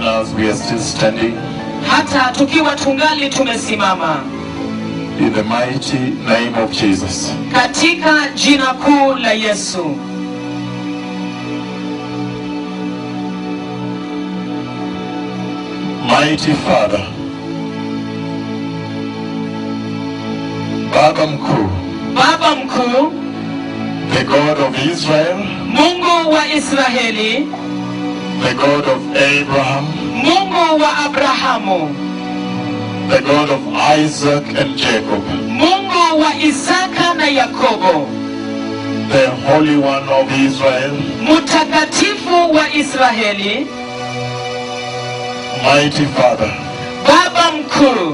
as we are still standing hata tukiwa tungali tumesimama in the mighty name of Jesus. katika jina kuu la Yesu. Mighty Father, Baba mkuu, Baba mkuu, the God of Israel, Mungu wa Israeli, the God of Abraham, Mungu wa Abrahamu, the God of Isaac and Jacob, Mungu wa Isaka na Yakobo, the Holy One of Israel, mtakatifu wa Israeli, mighty Father, Baba mkuu,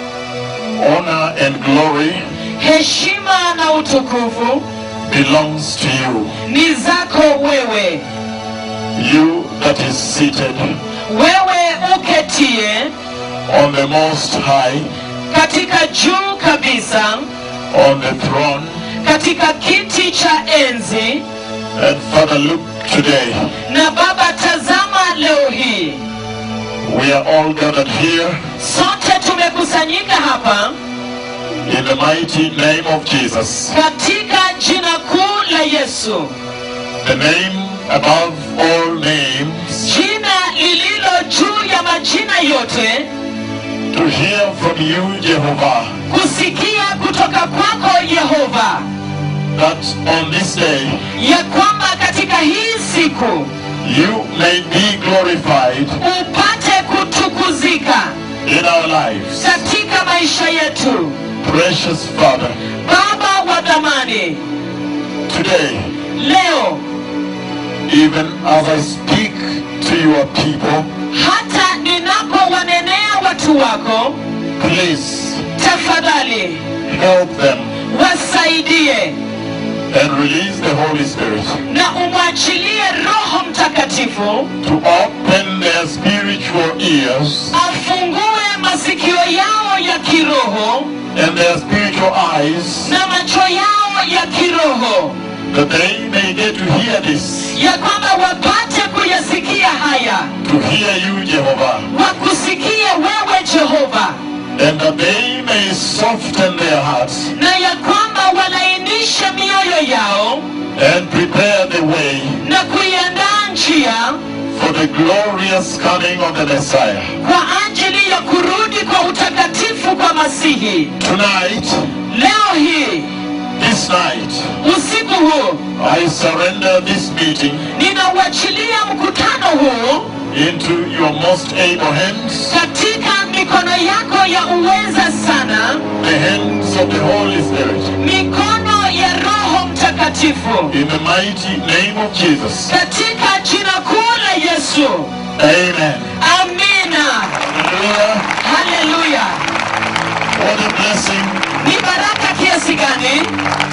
honor and glory heshima na utukufu belongs to you. ni zako wewe, You that is seated wewe uketie on the Most High, katika juu kabisa, on the throne. katika kiti cha enzi. And Father, look today. Na Baba, tazama leo hii We are all gathered here sote tumekusanyika hapa in the mighty name of Jesus, katika jina kuu la Yesu, the name above all names, jina lililo juu ya majina yote, to hear from you, Jehovah, kusikia kutoka kwako Yehova, that on this day ya kwamba katika hii siku you may be glorified upate kutukuzika in our lives. katika maisha yetu. Precious Father, Baba wa dhamani, today, leo even as I speak to your people, hata ninapowanenea watu wako, please tafadhali help them wasaidie and release the Holy Spirit na umwachilie Roho Mtakatifu to open their spiritual ears afungue masikio yao ya kiroho and their spiritual eyes na macho yao ya kiroho, that they may get to hear this, ya kwamba wapate kuyasikia haya, to hear you, Jehovah, wakusikie wewe Jehova, and that they may soften their hearts na ya kwamba walainishe mioyo yao and prepare the way na kuiandaa njia for the glorious coming of the Messiah. kwa ajili ya kurudi kwa utakatifu kwa Masihi. Tonight, Leo hii this night, usiku huu I surrender this meeting ninauachilia mkutano huu into your most able hands, katika mikono yako ya uweza sana, the hands of the Holy Spirit. mikono ya Roho Mtakatifu, In the mighty name of Jesus. katika jina kuu la Yesu. Amen. Amina, Hallelujah. haleluya. What a blessing. Ni baraka kiasi gani!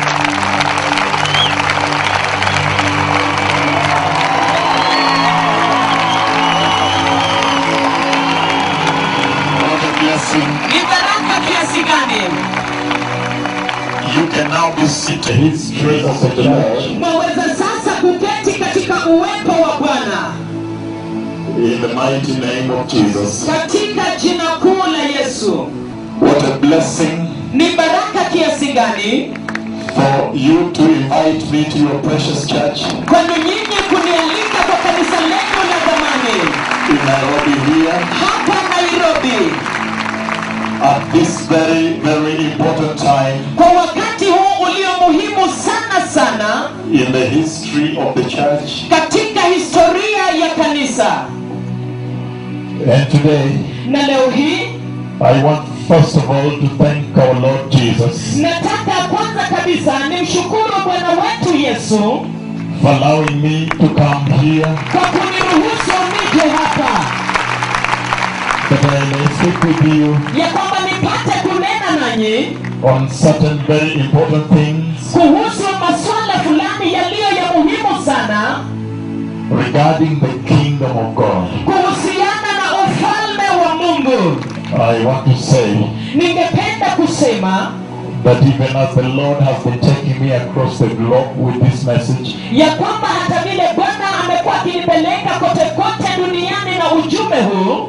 What a blessing. Ni baraka kiasi gani! You can now be seated in His presence of the Lord. Mwaweza sasa kuketi katika uwepo wa Bwana In the mighty name of Jesus. katika jina kuu la Yesu. What a blessing Ni baraka kiasi gani for you to invite me to your precious church kwenu nyinyi kunialika kwa kanisa lenu la zamani in Nairobi here hapa Nairobi at this very, very important time kwa wakati huu ulio muhimu sana sana in the history of the church. katika historia ya kanisa. And today, Na leo hii I want first of all to thank our Lord Jesus nataka kwanza kabisa nimshukuru Bwana wetu Yesu for allowing me to come here kwa kuniruhusu nije hapa, that I may speak with you ya kwamba nipate kunena nanyi on certain very important things kuhusu masuala fulani yaliyo ya muhimu sana regarding the kingdom of God. kuhusiana na ufalme wa Mungu. I want to say Ningependa kusema that even as the Lord has been taking me across the globe with this message, ya kwamba hata vile bwana amekuwa akinipeleka kote kote duniani na ujumbe huu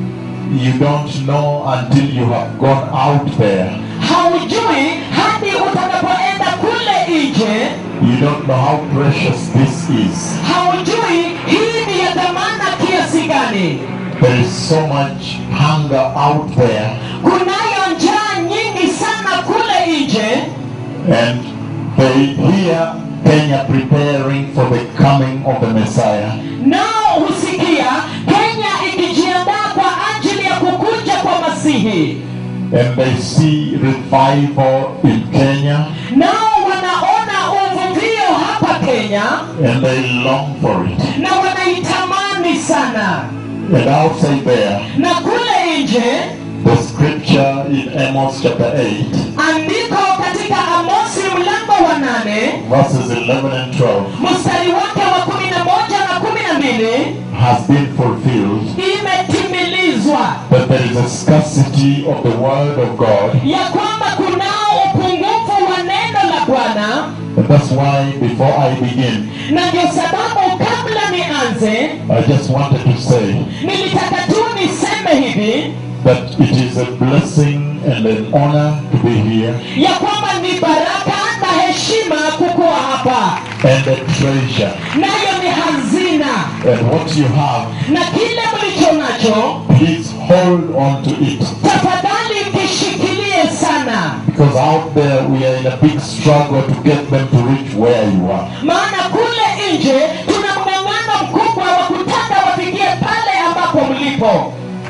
you don't know until you have gone out there. haujui hadi utakapoenda kule nje You don't know how precious this is. haujui hii ni ya dhamana kiasi gani There is so much hunger out there, kunayo njaa nyingi sana kule nje and they hear Kenya preparing for the coming of the Messiah. nao husikia kenya ikijiandaa kwa ajili ya kukuja kwa masihi And they see revival in Kenya, nao wanaona uvuvio hapa kenya and they long for it. na wanaitamani sana And outside there, na kule nje the scripture in Amos chapter 8, andiko katika amosi mlango wa nane verses 11 and 12, mstari wake wa kumi na moja na kumi na mbili has been fulfilled. imetimilizwa That there is a scarcity of the word of God. ya kwamba kunao upungufu wa neno la bwana And that's why, before I begin, na ndio sababu kabla nianze I just wanted to say nilitaka tu niseme hivi that it is a blessing and an honor to be here ya kwamba ni baraka na heshima kukuwa hapa and a treasure. nayo ni hazina And what you have, na kile mlicho nacho please hold on to it. tafadhali kishikilie sana Because out there we are in a big struggle to get them to reach where you are. maana kule nje tuna mng'ang'ano mkubwa wa kutaka wafikie pale ambapo mlipo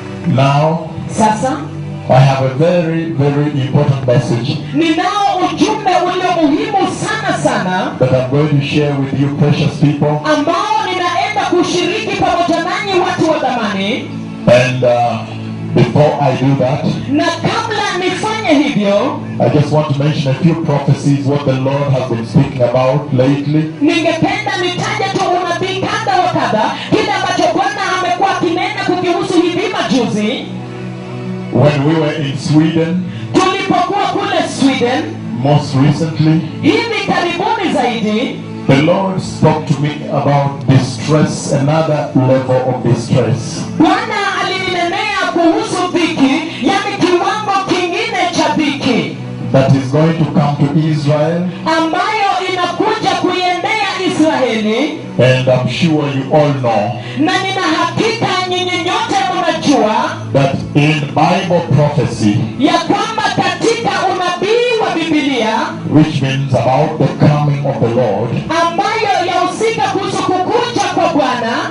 Now, sasa I have a very, very important message ninao ujumbe ulio muhimu sana sana that I'm going to share with you, precious people. ambao ninaenda kushiriki pamoja nanyi watu wa dhamani And uh, before I do that, na kabla nifanye hivyo I just want to mention a few prophecies, what the Lord has been speaking about lately. ningependa nitaje tu unabii kadha wa kadha kile ambacho bwana amekuwa akinena kukihusu hivi majuzi When we were in Sweden, tulipokuwa kule sweden most recently, hivi karibuni zaidi the Lord spoke to me about distress, another level of distress. bwana alininenea kuhusu dhiki yani kiwango kingine cha dhiki that is going to come to Israel, ambayo inakuja kuiendea israeli and I'm sure you all know na nina hakika nyinyi nyote mnajua that in Bible prophecy, ya kwamba katika unabii wa bibilia which means about the coming of the Lord, ambayo yahusika kuhusu kukuja kwa bwana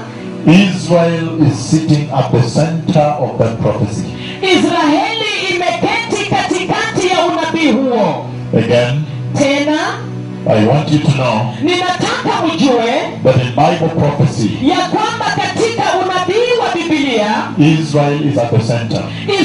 Israel is sitting at the center of that prophecy. israeli imeketi katikati ya unabii huo Again, tena I want you to know ninataka mjue that in Bible prophecy, ya kwamba katika unabii wa bibilia Israel is at the center.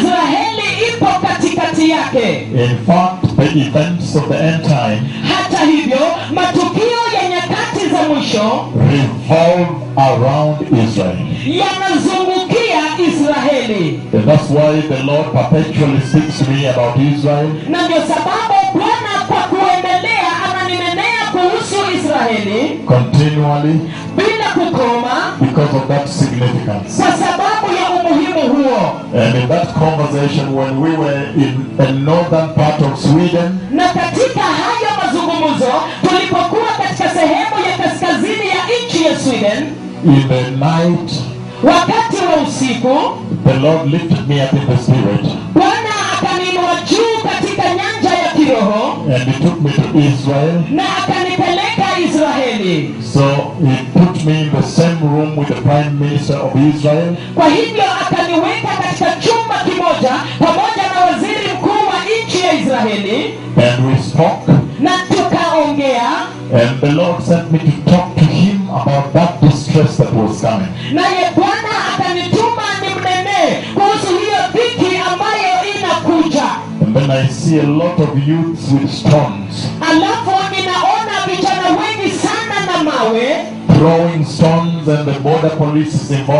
israeli ipo katikati yake In fact, the events of the end time hata hivyo matukio ya nyakati za mwisho revolve around Israel. yanazungukia israeli And that's why the Lord perpetually speaks to me about Israel na ndio sababu bwana kwa kuendelea ananinenea kuhusu israeli continually bila kukoma because of that significance. kwa sababu ya umuhimu huo And in that conversation, when we were in the northern part of Sweden, na katika hayo mazungumzo tulipokuwa katika sehemu ya kaskazini ya nchi ya sweden in the night, wakati wa usiku the Lord lifted me up in the spirit bwana akaniinua juu katika nyanja ya kiroho and He took me to Israel. na akanipeleka israeli So He put me in the same room with the Prime Minister of Israel. kwa hivyo akaniweka katika chumba kimoja pamoja na waziri mkuu wa nchi ya israeli And we spoke, na tukaongea and the Lord sent me to talk to him about that distress that was coming. naye bwana akanituma nimnenee kuhusu hiyo dhiki ambayo inakuja And then I see a lot of youths with stones, alafu ninaona vijana wengi sana na mawe throwing stones, and the border police is involved,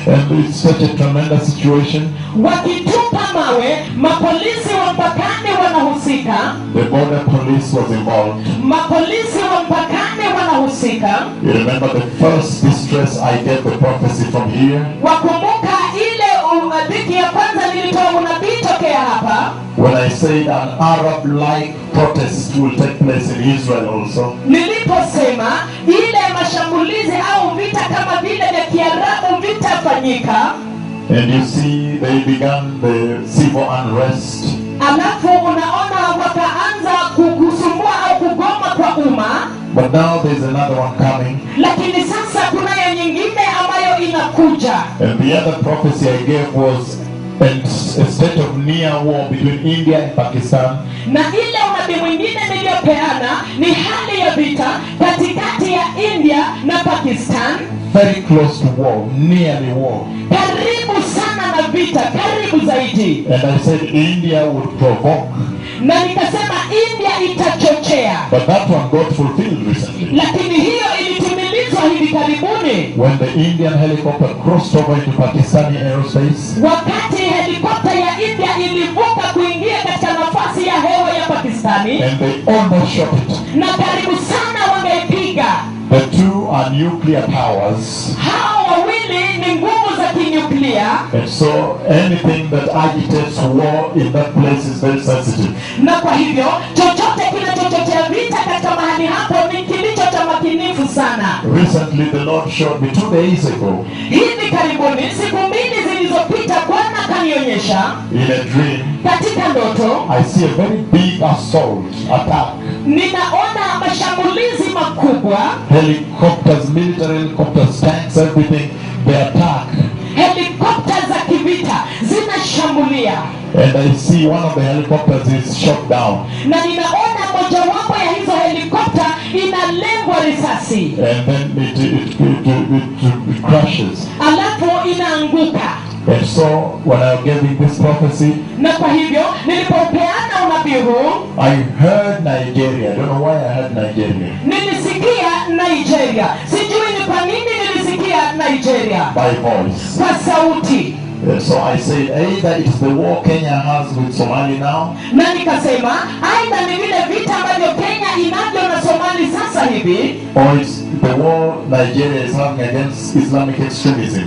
And it's such a tremendous situation. wakitupa mawe mapolisi wa mpakani wanahusika The border police was involved. mapolisi wa mpakani wanahusika You remember the first distress I gave the prophecy from here? wakumbuka ile uh, dhiki ya kwanza nilitoa unabii tokea hapa When I said an Arab-like protest will take place in Israel also. niliposema ile mashambulizi au vita kama vile vya kiarabu vitafanyika And you see they began the civil unrest. alafu unaona wakaanza kukusumbua au kugoma kwa umma But now there's another one coming. lakini sasa kunayo nyingine ambayo inakuja And the other prophecy I gave was a a state of near war between India and Pakistan. na ile unabii mwingine niliyopeana ni hali ya vita katikati ya india na pakistan Very close to war, nearly war. karibu sana na vita karibu zaidi And I said India would provoke. na nikasema india itachochea But that one got fulfilled recently. lakini hiyo ilitimilizwa hivi karibuni When the Indian helicopter crossed over into Pakistani aerospace, wakati helikopta ya india ilivuka kuingia katika nafasi ya hewa ya pakistani and they almost shot it. na karibu sana wangeipiga The two are nuclear powers. hao wawili ni nguvu za kinyuklia And so anything that agitates war in that place is very sensitive. na kwa hivyo chochote kinachochochea vita katika mahali hapo ni kilicho cha makinifu sana Recently, the Lord showed me two days ago hivi karibuni siku mbili zilizopita bwana akanionyesha in a dream, katika ndoto I see a very big assault attack. ninaona mashambulizi makubwa Helicopters, military helicopters, tanks, everything, they attack. helikopta za kivita zinashambulia And I see one of the helicopters is shot down. na ninaona mojawapo ya hizo helikopta inalengwa risasi And then it, it, it, it, it crashes. alafu inaanguka And so when I gave him this prophecy, na kwa hivyo nilipopeana unabii huu I heard Nigeria. I don't know why I heard Nigeria. nilisikia nigeria sijui ni kwa nini nilisikia nigeria By voice. kwa sauti And so I said, either it's the war Kenya has with Somali now, na nikasema aidha ni vile vita ambavyo kenya inavyo na somali sasa hivi or it's the war Nigeria is having against Islamic extremism.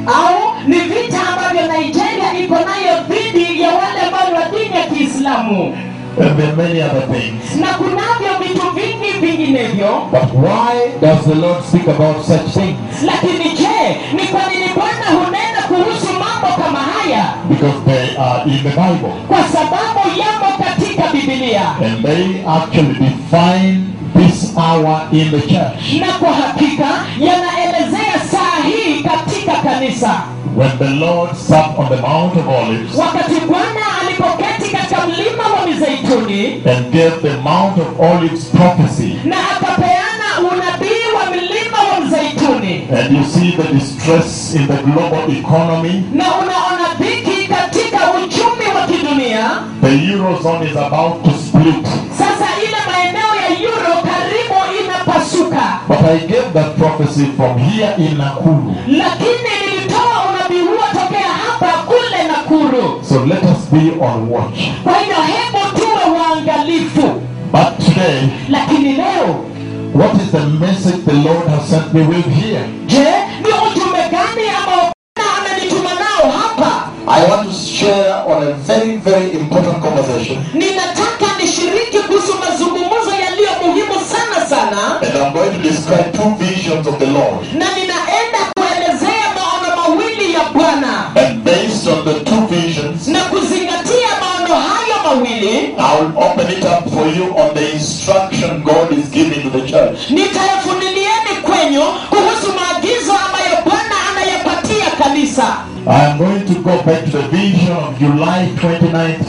au ni vita ambavyo nigeria iko nayo dhidi ya wale ambao ni wa dini ya kiislamu And there are many other things. na kunavyo vitu vingi vinginevyo But why does the Lord speak about such things? lakini je ni kwa nini bwana hunena kuhusu mambo kama haya Because they are in the Bible. kwa sababu yamo katika bibilia And they actually define this hour in the church. na kwa hakika yanaelezea saa hii katika kanisa When the Lord sat on the Mount of Olives wakati bwana alipoketi katika mlima wa mizeituni and gave the Mount of Olives prophecy. na akapeana unabii wa mlima wa mzeituni And you see the distress in the global economy. na unaona dhiki katika uchumi wa kidunia The Eurozone is about to split. sasa ile maeneo ya euro karibu inapasuka But I gave that prophecy from here in Nakuru. lakini nilitoa unabii huo tokea hapa kule nakuru So let us be on watch. kwa hivyo hebu tuwe waangalifu But today, lakini leo what is the message the Lord has sent me with here? je ni ujumbe gani ambao bwana amenituma nao hapa I want to share on a very, very important conversation. ninataka nishiriki kuhusu mazungumzo yaliyo muhimu sana sana And I'm going to describe two visions of the Lord. na ninaenda kuelezea maono mawili ya bwana And based on the two visions, na kuzingatia maono hayo mawili I'll open it up for you on the instruction God is giving to the church. nitayafunilieni kwenyu kuhusu maagizo ambayo bwana anayapatia kanisa I'm going to go back to the vision of July 29,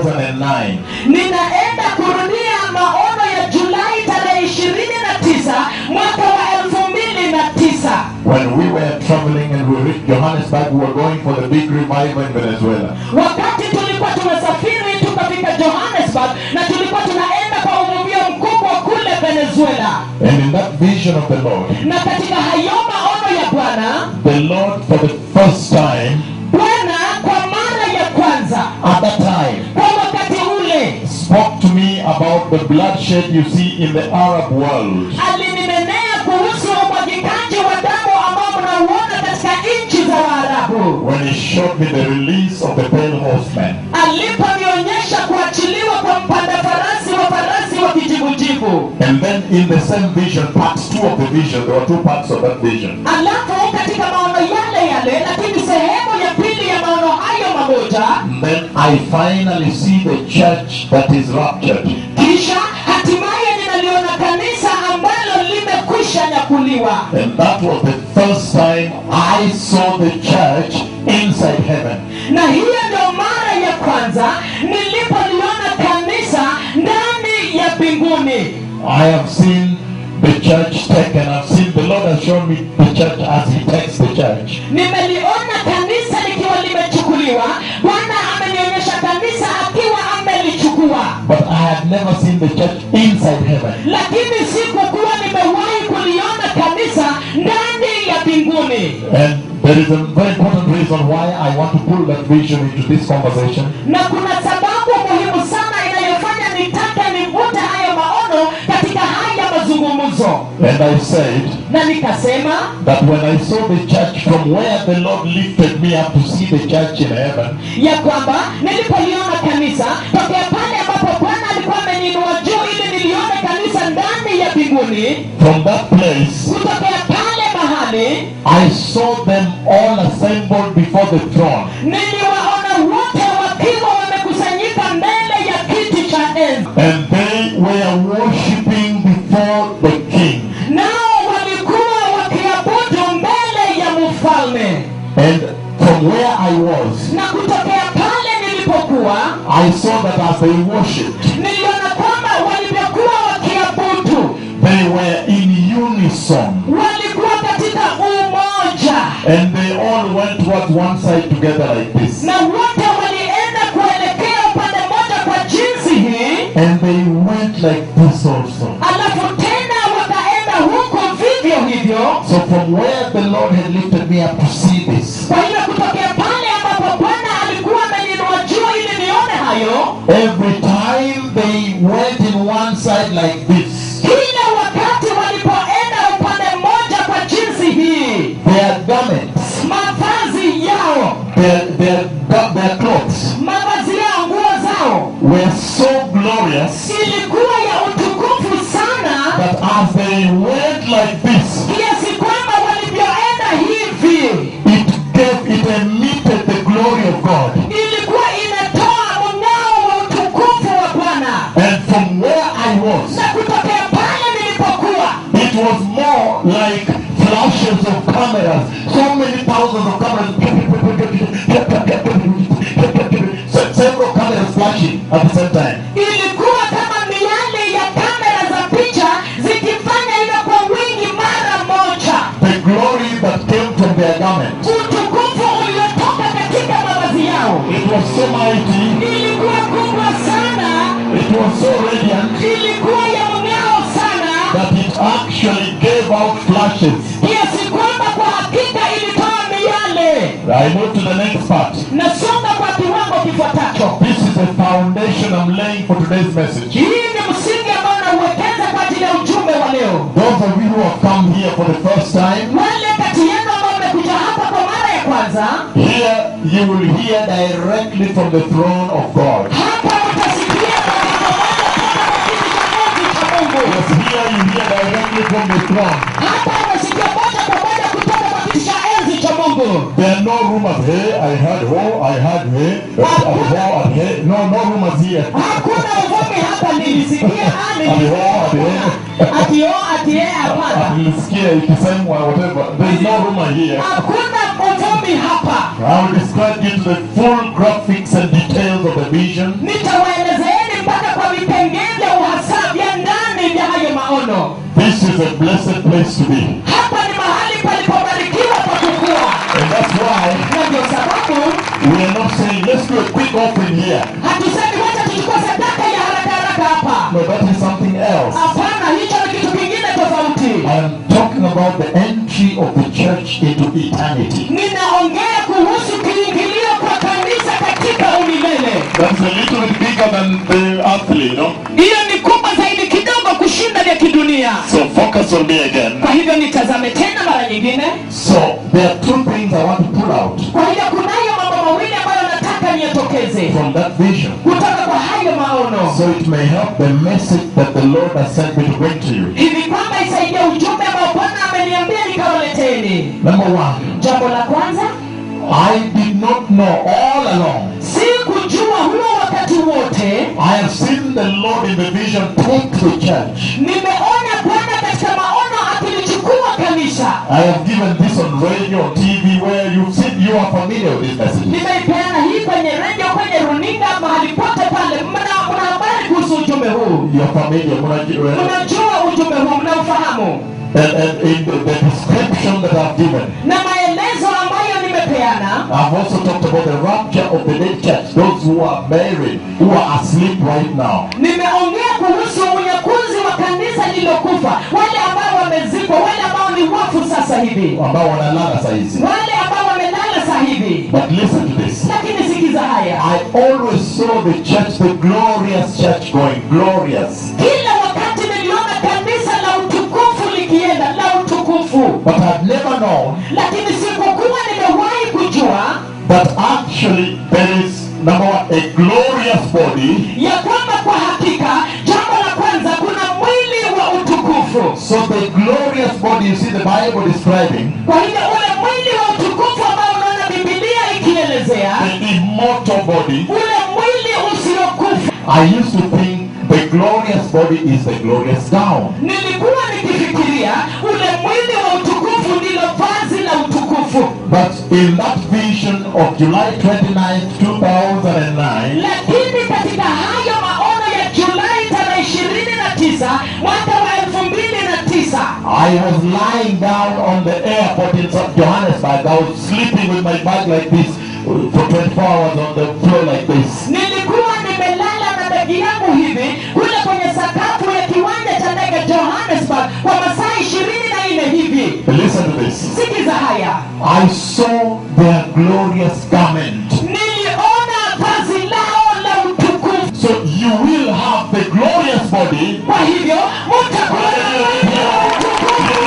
2009. ninaenda kurudia maono ya julai tarehe ishirini na tisa mwaka wa elfu mbili na tisa When we were traveling and we reached Johannesburg, we were going for the big revival in Venezuela. wakati tulikuwa tumesafiri tukafika johannesburg na tulikuwa tunaenda kwa uvuvio mkubwa kule venezuela And in that vision of the Lord, na katika hayo maono ya bwana the Lord for the first time, bwana kwa mara ya kwanza at that time, kwa wakati ule spoke to me about the bloodshed you see in the Arab world. alininenea kuhusu umwagikaji wa damu ambao mnauona katika nchi za waarabu When he showed me the release of the pale horseman. aliponionyesha kuachiliwa kwa mpanda farasi wa farasi wa kijivujivu And then in the same vision, parts two of the vision, there were two parts of that vision. alafu katika maono yale yale lakini sehemu ya pili ya maono hayo mamoja And then I finally see the church that is raptured. kisha hatimaye ninaliona kanisa ambalo limekwisha nyakuliwa And that was the first time I saw the church inside heaven. na hiyo ndio mara ya kwanza nilipoliona kanisa ndani ya mbinguni I have seen the church taken. I've seen the Lord has shown me the church as He takes the church. nimeliona kanisa likiwa limechukuliwa bwana amenionyesha kanisa akiwa amelichukua But I had never seen the church inside heaven. lakini sikukuwa nimewahi kuliona kanisa ndani ya mbinguni And there is a very important reason why I want to pull that vision into this conversation. na kuna sababu muhimu sana inayofanya nitake nivute hayo maono katika haya mazungumzo And I said na nikasema that when I saw the church from where the Lord lifted me up to see the church in heaven, ya kwamba nilipoliona kanisa tokea pale ambapo bwana alikuwa ameniinua juu ili nilione kanisa ndani ya mbinguni from that place, kutokea pale mahali I saw them all assembled before the throne. niliwaona wote wakiwa wamekusanyika mbele ya kiti cha enzi And they were worshiping before the king. nao walikuwa wakiabudu mbele ya mfalme And from where I was, na kutokea pale nilipokuwa I saw that as they worshipped, niliona kwamba walivyokuwa wakiabudu they were in unison. walikuwa katika umoja And they all went towards one side together like this. na wote walienda kuelekea upande mmoja kwa jinsi hii And they went like this also. alafu tena wakaenda huko vivyo hivyo So from where the Lord had lifted me up to see this, kwa hiyo kutokea pale ambapo bwana alikuwa ameniinua juu ili nione hayo every time they went in one side like this, kila wakati walipoenda upande mmoja kwa jinsi hii their garments, mavazi yao their, their, their clothes mavazi yao nguo zao were so glorious ilikuwa ya utukufu sana that as they went like this, kiasi kwamba walivyoenda hivi it gave, it emitted the glory of God. ilikuwa inatoa mng'ao wa utukufu wa bwana And from where I was, na kutokea pale nilipokuwa it was more like flashes of cameras. So many thousands of cameras. Se- Several cameras flashing at the same time. ilikuwa kama miale ya kamera za picha zikifanya hivyo kwa wingi mara moja The glory that came from their garments. utukufu uliotoka katika mavazi yao It was so mighty. ilikuwa kubwa sana It was so radiant ilikuwa ya mng'ao sana that it actually gave out flashes. kiasi kwamba kwa hakika ilitoa miale I move to the next part. nasonga kwa kiwango kifuatacho This is the foundation I'm laying for today's message. hii ni msingi ambao nauwekeza kwa ajili ya ujumbe wa leo Those of you who have come here for the first time, wale kati yenu ambao mmekuja hapa kwa mara ya kwanza here you will hear directly from the throne of God. hapa utasikia moja kwa moja kutoka kwa kiti cha enzi cha mungu Yes, here you hear directly from the throne. hapa unasikia moja kwa moja kutoka kwa kiti cha enzi cha mungu There are no rumors. Hey, I heard oh, I heard hey, uh, and oh, and hey. No, no rumors here. hakuna uvumi hapa nilisikia ani Ati oh, ati hey. atio atie hapana Nilisikia ikisemwa whatever. There is no rumor here. hakuna uvumi hapa I will describe you to the full graphics and details of the vision. nitawaelezeeni mpaka kwa vipengee vya uhasa vya ndani vya hayo maono This is a blessed place to be. hapa ni mahali palipobarikiwa pa kukua And that's why na ndio sababu we are not saying, let's do a quick offering here. hatusemi wacha tuchukue sadaka ya haraka haraka hapa No, that is something else. hapana hicho ni kitu kingine tofauti I am talking about the entry of the church into eternity. ninaongea That's a little bit bigger than the earthly, you know. hiyo ni kubwa zaidi kidogo kushinda vya kidunia So focus on me again. kwa hivyo nitazame tena mara nyingine So there are two things I want to pull out kwa hivyo kunayo mambo mawili ambayo nataka niyatokeze from that vision. kutoka kwa hayo maono So it may help the message that the Lord has sent me to bring to you. hivi kwamba isaidie ujumbe ambao bwana ameniambia nikawaleteni Number one, jambo la kwanza I did not know all along. si kujua huo wakati wote I have seen the Lord in the vision take the church. nimeona bwana katika maono akilichukua kanisa I have given this on radio, on TV, where you've seen, you are familiar with this message. nimeipeana hii kwenye redio kwenye runinga mahali pote pale mna mna habari kuhusu ujumbe huu You're familiar. Mnajua- mnajua ujumbe huu mnaufahamu And, and in the, the description that I've given, na maelezo ambayo nimepeana I've also talked about the rapture of the dead church, those who are buried, who are asleep right now. nimeongea kuhusu unyakuzi wa kanisa lililokufa wale ambao wamezikwa wale ambao ni wafu sasa hivi ambao wanalala saa hizi. wale ambao wamelala saa hivi But listen to this. lakini sikiza haya I always saw the church, the glorious church going, glorious. kila wakati niliona kanisa la utukufu likienda la utukufu But I've never known lakini sikukuwa nimewahi kujua that actually there is, number one, a glorious body. ya kwamba kwa hakika jambo la kwanza kuna mwili wa utukufu So the glorious body you see the Bible describing, kwa hivyo ule mwili wa utukufu ambao unaona bibilia ikielezea the immortal body, ule mwili usiokufa I used to think the glorious body is the glorious gown. nilikuwa nikifikiria ule mwili wa utukufu ndilo vazi la utukufu But in that vision of July 29, 2009, lakini katika hayo maono ya julai tarehe ishirini na tisa mwaka wa elfu mbili na tisa I was lying down on the airport in South Johannesburg. I was sleeping with my bag like this uh, for 24 hours on the floor like this. nilikuwa nimelala na begi yangu hivi kule kwenye sakafu ya kiwanja cha ndege johannesburg kwa masaa ishirini na nne hivi Listen to this. sikiza haya I saw their glorious garment. niliona vazi lao la utukufu So you will have the glorious body. kwa hivyo mtakuwa na mwili wa utukufu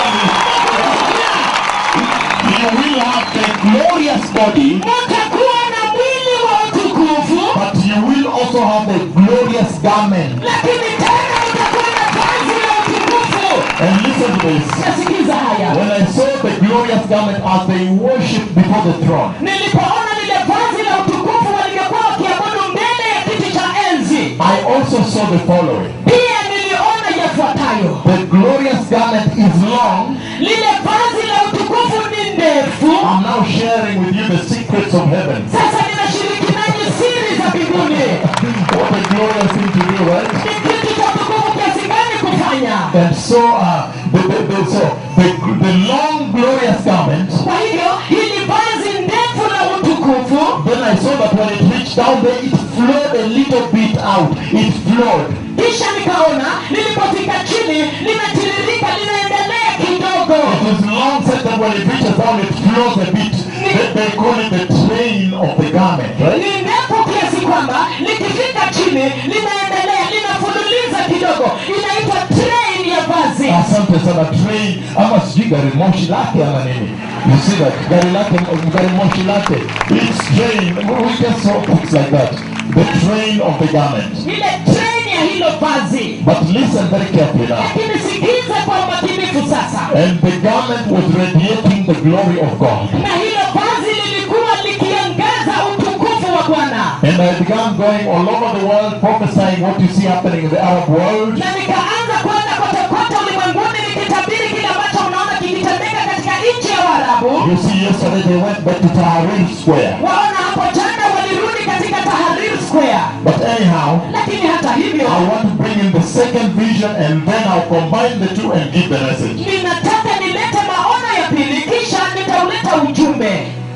You will have the glorious body, mtakuwa na mwili wa utukufu but you will also have the glorious garment. lakini tena mtakuwa na vazi la utukufu And listen to this. nasikiza haya When I saw the glorious garment as they worship before the throne, nilipoona lile vazi la utukufu walivyokuwa wakiabudu mbele ya kiti cha enzi I also saw the following. pia niliona yafuatayo The glorious garment is long. lile vazi la utukufu ni ndefu I'm now sharing with you the secrets of heaven. sasa ninashiriki nanyi siri za mbinguni What a glorious thing to do, right? ni kitu cha utukufu kiasi gani kufanya And so, uh, the, the, the, so the, the long glorious garment. kwa hivyo hili vazi ndefu la utukufu Then I saw that when it reached down there, it flowed a little bit out. It flowed. kisha nikaona lilipofika chini linatiririka linaendelea kidogo It is long said that when it reaches down, it flows a bit. They, they call it the train of the garment, right? ni ndefu kiasi kwamba likifika chini linaendelea linafululiza kidogo inaitwa train ya vazi Asante sana train ama sijui gari moshi lake ama nini. You see that gari lake gari moshi lake. It's train. We just saw things like that. The train of the garment. ile train ya hilo vazi But listen very carefully now. lakini sikiza kwa umakinifu sasa And the garment was radiating the glory of God. na hilo vazi lilikuwa likiangaza utukufu wa bwana And I began going all over the world prophesying what you see happening in the Arab world. na nikaanza kwenda kote kote ulimwenguni nikitabiri kile ambacho unaona kikitendeka katika nchi ya waarabu You see, yesterday they went back to Tahrir Square. waona hapo jana walirudi katika taharir square But anyhow, lakini hata hivyo I want to bring in the second vision and then I'll combine the two and give the message. ninataka nilete maono ya pili kisha nitauleta ujumbe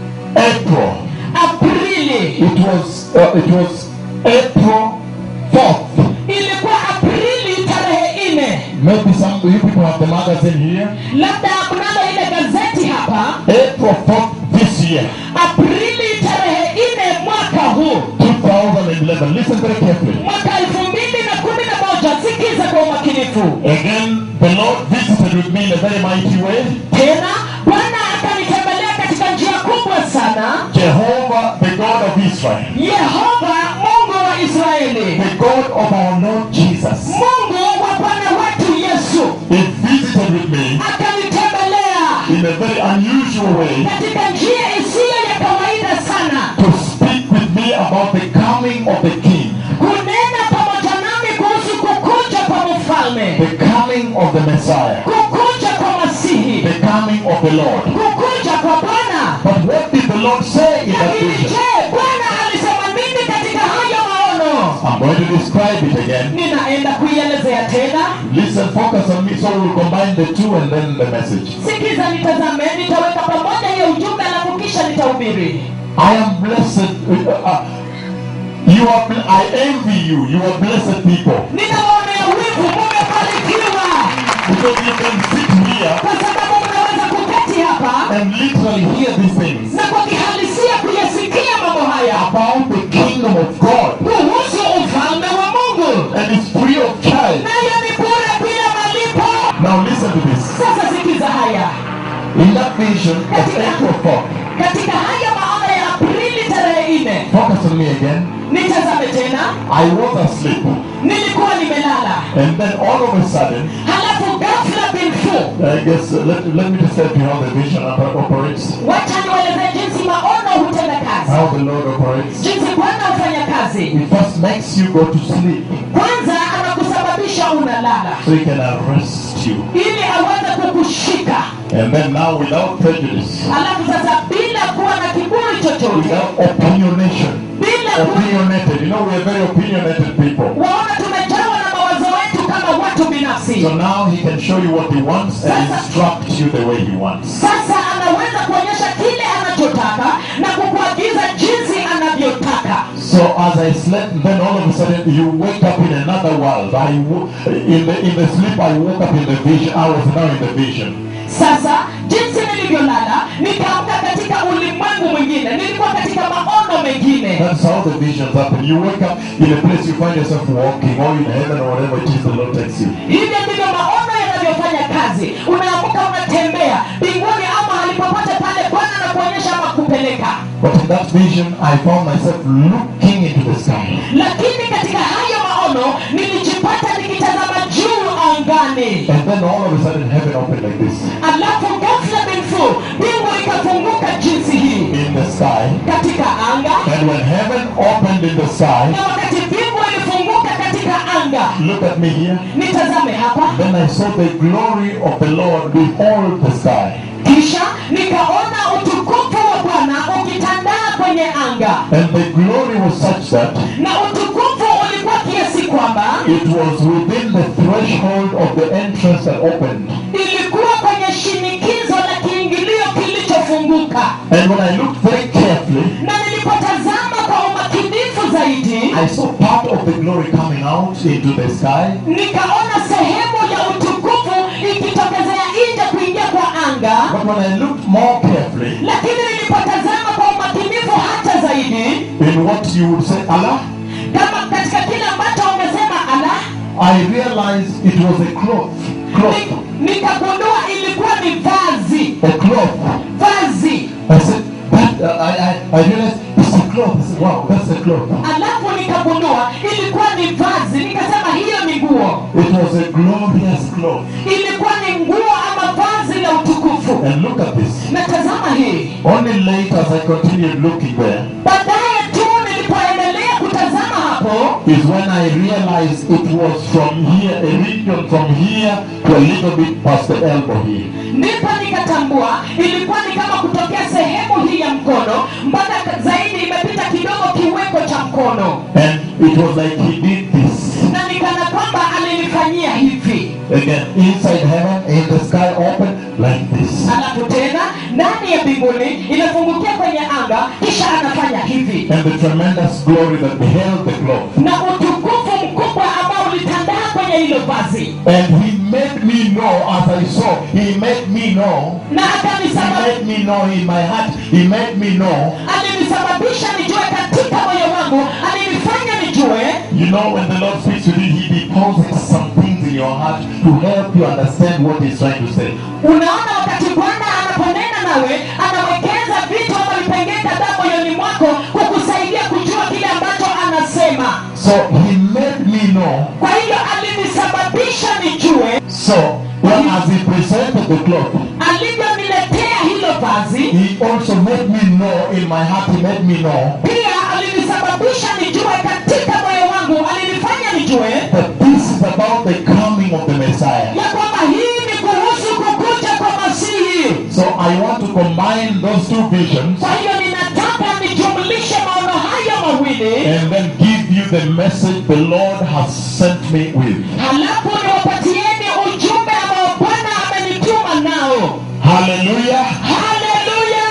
April. aprili It was uh, it was April 4th. ilikuwa aprili tarehe nne Maybe some of you people have the magazine here. labda mnalo ile gazeti hapa April 4th this year, aprili tarehe nne mwaka huu 2011. 2011, listen very carefully. mwaka elfu mbili na kumi na moja sikiza kwa umakinifu Again, the Lord visited with me in a very mighty way. tena bwana akanitembelea katika njia kubwa sana Jehovah, the God of Israel, yehova mungu wa israeli the God of our Lord Jesus, mungu wa bwana wetu yesu He visited with me akanitembelea in a very unusual way katika njia isiyo ya kawaida sana to speak with me about the coming of the King, kunena pamoja nami kuhusu kukuja kwa mfalme the coming of the Messiah, kukuja kwa masihi the coming of the Lord. kukuja kwa bwana But what did the Lord say in that lakini vision? je bwana alisema nini katika hayo maono I'm going to describe it again. ninaenda kuielezea tena Listen, focus on me so we'll combine the two and then the message. sikiza nitazame nitaweka pamoja hiyo ujumbe alafu kisha nitahubiri I am blessed. uh, uh, you are. bl- I envy you. You are blessed people ninawaonea wivu mumebarikiwa because you can sit here kwa sababu mnaweza kuketi hapa and literally hear these things na kwa kihalisia kuyasikia mambo haya about the kingdom of God, kuhusu ufalme wa mungu and it's free of charge. nayo ni bure bila malipo Now listen to this. sasa sikiza haya In that vision of April 4, katika haya maono ya aprili tarehe nne focus on me again. nitazame tena I was asleep, nilikuwa nimelala and then all of a sudden, halafu ghafla binfu I guess uh, let, let me just tell you how the vision oper- operates, wacha niwaelezee jinsi maono hutenda kazi how the Lord operates. jinsi bwana hufanya kazi It first makes you go to sleep kwanza anakusababisha unalala so he can arrest you. ili aweze kukushika And then now, without prejudice, alafu sasa bila kuwa na kiburi chochote without opinionation, bila kuwa opinionated. You know, we are very opinionated people. waona tumejawa na mawazo wetu kama watu binafsi So now he can show you what he wants and instruct you the way he wants. sasa anaweza kuonyesha kile anachotaka na kukuagiza jinsi anavyotaka So as I slept, then all of a sudden you wake up in another world. I wo- in the in the sleep I woke up in the vision. I was now in the vision. sasa jinsi nilivyolala nikaamka katika ulimwengu mwingine nilikuwa katika maono mengine That's how the visions happen. You wake up in a place you find yourself walking, or in heaven, or whatever it is the Lord takes you. hivyo ndivyo maono yanavyofanya kazi unaamka unatembea mbinguni au mahali popote pale bwana anakuonyesha ama kupeleka But in that vision, I found myself looking into the sky. lakini katika hayo maono nilijipata nikitazama juu angani And then all of a sudden heaven opened like this alafu ghafla binfu mbingu ikafunguka jinsi hii in the sky. katika anga And when heaven opened in the sky, na wakati mbingu ilifunguka katika anga look at me here. nitazame hapa Then I saw the glory of the Lord behold the sky. kisha nikaona utukufu wa bwana ukitandaa kwenye anga And the glory was such that na utukufu ulikuwa kiasi kwamba it was within the threshold of the entrance that opened. ilikuwa kwenye shinikizo la kiingilio kilichofunguka And when I looked very carefully, na nilipotazama kwa umakinifu zaidi I saw part of the glory coming out into the sky. nikaona sehemu ya utukufu ikitokezea nje kuingia kwa anga But when I looked more carefully lakini nilipotazama kwa umakinifu hata zaidi in what you would say, Allah, kama katika kile ambacho umesema ala I realized it was a cloth. Cloth. ni- nikagundua ilikuwa ni vazi A cloth. vazi I said, that, uh, I, I, I realized it's a cloth. I said, wow, that's a cloth. alafu nikagundua ilikuwa ni vazi nikasema hiyo ni nguo It was a glorious cloth. ilikuwa ni nguo ama vazi la utukufu And look at this. na tazama hii Only later as I continued looking there baadaye tu nilipoendelea kutazama hapo is when I realized it was from here, a region from here to a little bit past the elbow here. ndipo nikatambua ilikuwa ni kama kutokea sehemu hii ya mkono mpaka zaidi imepita kidogo kiweko cha mkono And it was like he did this. na nikana kwamba alinifanyia hivi Again, inside heaven, in the sky open, like this. alafu tena ndani ya mbinguni inafungukia kwenye anga kisha anafanya hivi And the tremendous glory that beheld the cloth. na utukufu mkubwa ambao ulitandaa kwenye hilo vazi And he made me know as I saw, he made me know, na he akanisababisha made me know in my heart, he made me know alinisababisha nijue katika moyo wangu alinifanya nijue You know, when the Lord speaks to you, He deposits some things in your heart to help you understand what He's trying to say. unaona wakati bwana anaponena nawe anawekeza vitu ama vipengee kadhaa moyoni mwako kukusaidia kujua kile ambacho anasema So He made me know. kwa hivyo alinisababisha nijue So, when as He presented the cloth, alivyoniletea hilo vazi He also made me know in my heart, He made me know pia alinisababisha nijue katika moyo wangu alinifanya nijue that this is about the coming of the Messiah. ya kwamba hii ni kuhusu kukuja kwa masihi So I want to combine those two visions kwa hiyo ninataka nijumlishe maono hayo mawili and then give you the message the Lord has sent me with. halafu niwapatieni ujumbe ambao bwana amenituma nao Hallelujah. haleluya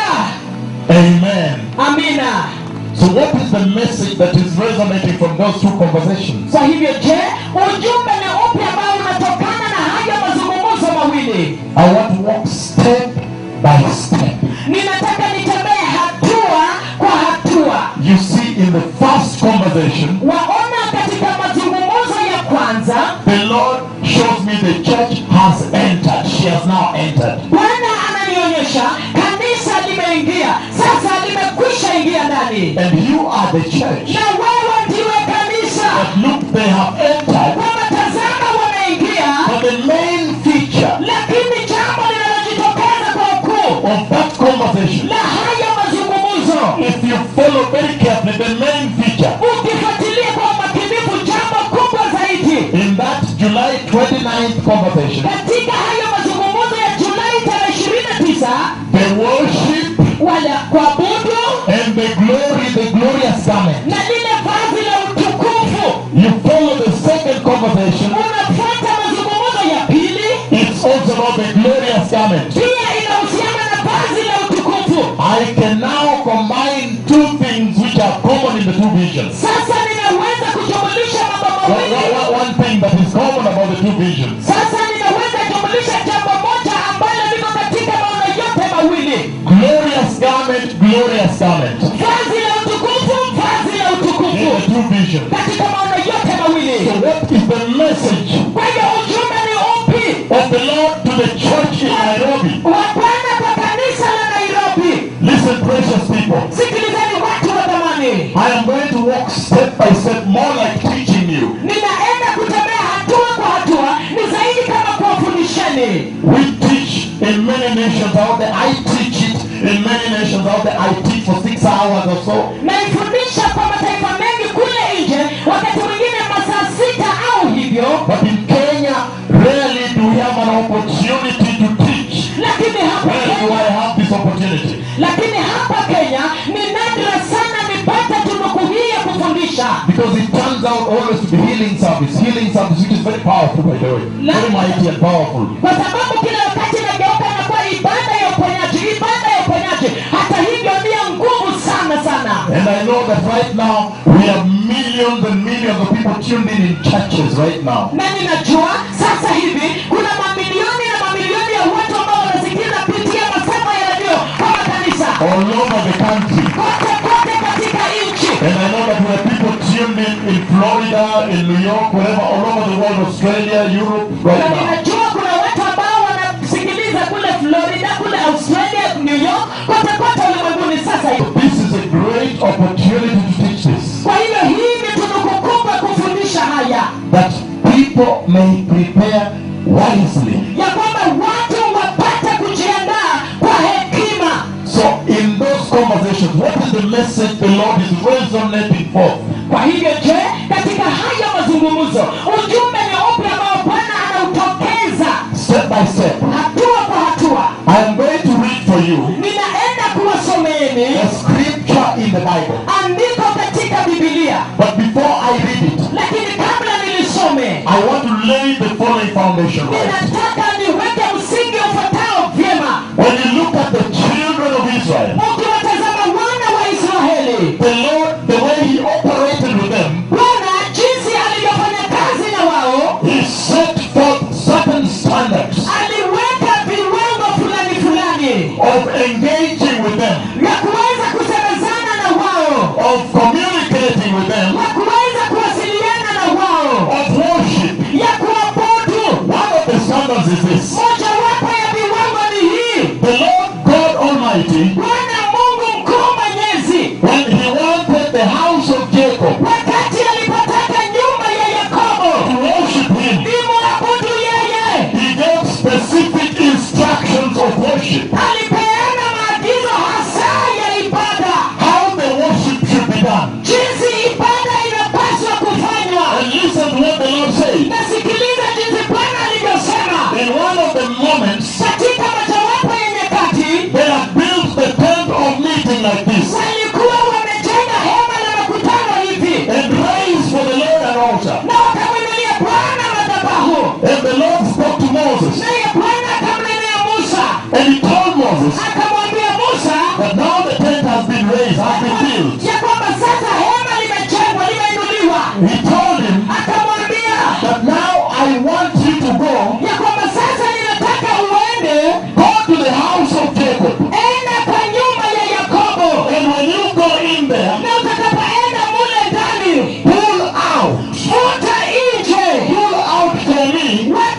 Amen. amina So what is the message that is resonating from those two conversations? kwa hivyo je ujumbe ni upi ambao unatokana na hayo mazungumzo mawili I want to walk step by step. ninataka nitembee hatua kwa hatua You see, in the first conversation, waona katika mazungumzo ya kwanza the Lord shows me the church has entered. She has now entered. bwana ananionyesha kanisa limeingia sasa limekwisha ingia ndani And you are the church. na wewe ndiwe kanisa But look, they have entered. kwamba tazama wameingia But the main feature lakini jambo linalojitokeza kwa ukuu of that conversation, la haya mazungumzo if you follow very carefully, the main feature ukifuatilia kwa umakinifu jambo kubwa zaidi in that July 29th conversation, katika hayo mazungumzo ya julai tarehe ishirini na tisa the worship wala kuabudu and the glory, the glorious garment. na lile vazi la utukufu You follow the second conversation, unafuata mazungumzo ya pili it's also about the glorious garment. pia inahusiana na vazi la utukufu I can now combine two things which are common in the two visions. sasa ninaweza kujumulisha mambo One, mawili one- one- one thing that is common about the two visions. sasa ninaweza jumulisha jambo moja ambalo liko katika maono yote mawili Glorious garment, glorious garment. vazi la utukufu vazi la In utukufu the two visions. katika maono yote mawili So what is the message kwa hiyo ujumbe ni upi of the Lord to the church in Nairobi? wa bwana kwa kanisa la nairobi Listen, precious people. sikilizeni watu wa dhamani I am going to walk step by step, more like teaching you. ninaenda kutembea hatua kwa hatua ni zaidi kama kuwafundisheni We teach in many nations out there. I teach it in many nations out there. I teach for six hours or so. naifundisha kwa mataifa mengi kule nje wakati mwingine masaa sita au hivyo But in Kenya, rarely do we have an opportunity to teach. lakini hapa Where do kenya I have this opportunity? lakini hapa kenya ni nadra sana nipate tunuku hii ya kufundisha Because it turns out always to be healing service. Healing service, which is very powerful, by the way. Very mighty and powerful. kwa sababu kila wakati inageuka inakuwa ibada ya uponyaji ibada ya uponyaji hata hivyo ni ya nguvu sana sana And I know that right now, we have millions and millions of people tuned in in churches right now. na ninajua sasa hivi kuna mamilioni na mamilioni ya watu ambao wanasikiza kupitia masafa ya redio kwa makanisa All over the country. kote kote katika nchi And I know that we have people tuned in in Florida, in New York, wherever, all over the world, Australia, Europe, right na now. ninajua kuna watu ambao wanasikiliza kule florida kule australia new york kote kote ulimwenguni sasa hivi This is a great opportunity to teach this. kwa hivyo hii ni tunuku kubwa kufundisha haya That people may prepare wisely. ya kwamba watu wapate kujiandaa kwa hekima So in those conversations, what is the message the Lord is resonating for? kwa hivyo je katika haya mazungumzo ujumbe ni upi ambao bwana anautokeza Step by step. hatua kwa hatua I am going to read for you ninaenda kuwasomeeni a scripture in the Bible. andiko katika bibilia But before I read it, lakini kabla nilisome I want to lay the following foundation right. ninataka niweke msingi ufuatao vyema When you look at the children of Israel, ukiwatazama wana wa israeli the Lord, the way He operated with them, bwana jinsi alivyofanya kazi na wao He set forth certain standards aliweka viwango fulani fulani of engaging with them, ya kuweza kusemezana na wao of communicating with them, ya kuweza kuwasiliana house of Jacob wakati alipotaka nyumba ya yakobo to worship him, imwabudu yeye he gave specific instructions of worship. alipeana maagizo hasa ya ibada How the worship should be done. jinsi ibada inapaswa kufanywa And listen to what the Lord said. nasikiliza jinsi bwana alivyosema In one of the moments, katika mojawapo ya nyakati they had built the tent of meeting like this walikuwa wamejenga hema la makutano hivi and raised for the Lord an altar. na wakamwinulia bwana madhabahu And the Lord spoke to Moses naye bwana akamnenea musa and he told Moses akamwambia musa that now the tent has been raised, has been built. ya kwamba sasa hema limejengwa limeinuliwa He told him akamwambia that now I want you to go, ya kwamba sasa ninataka uende go to the house of Jacob. enda kwa nyumba ya yakobo And when you go in there, na utakapoenda mule ndani pull out, futa nje pull out for me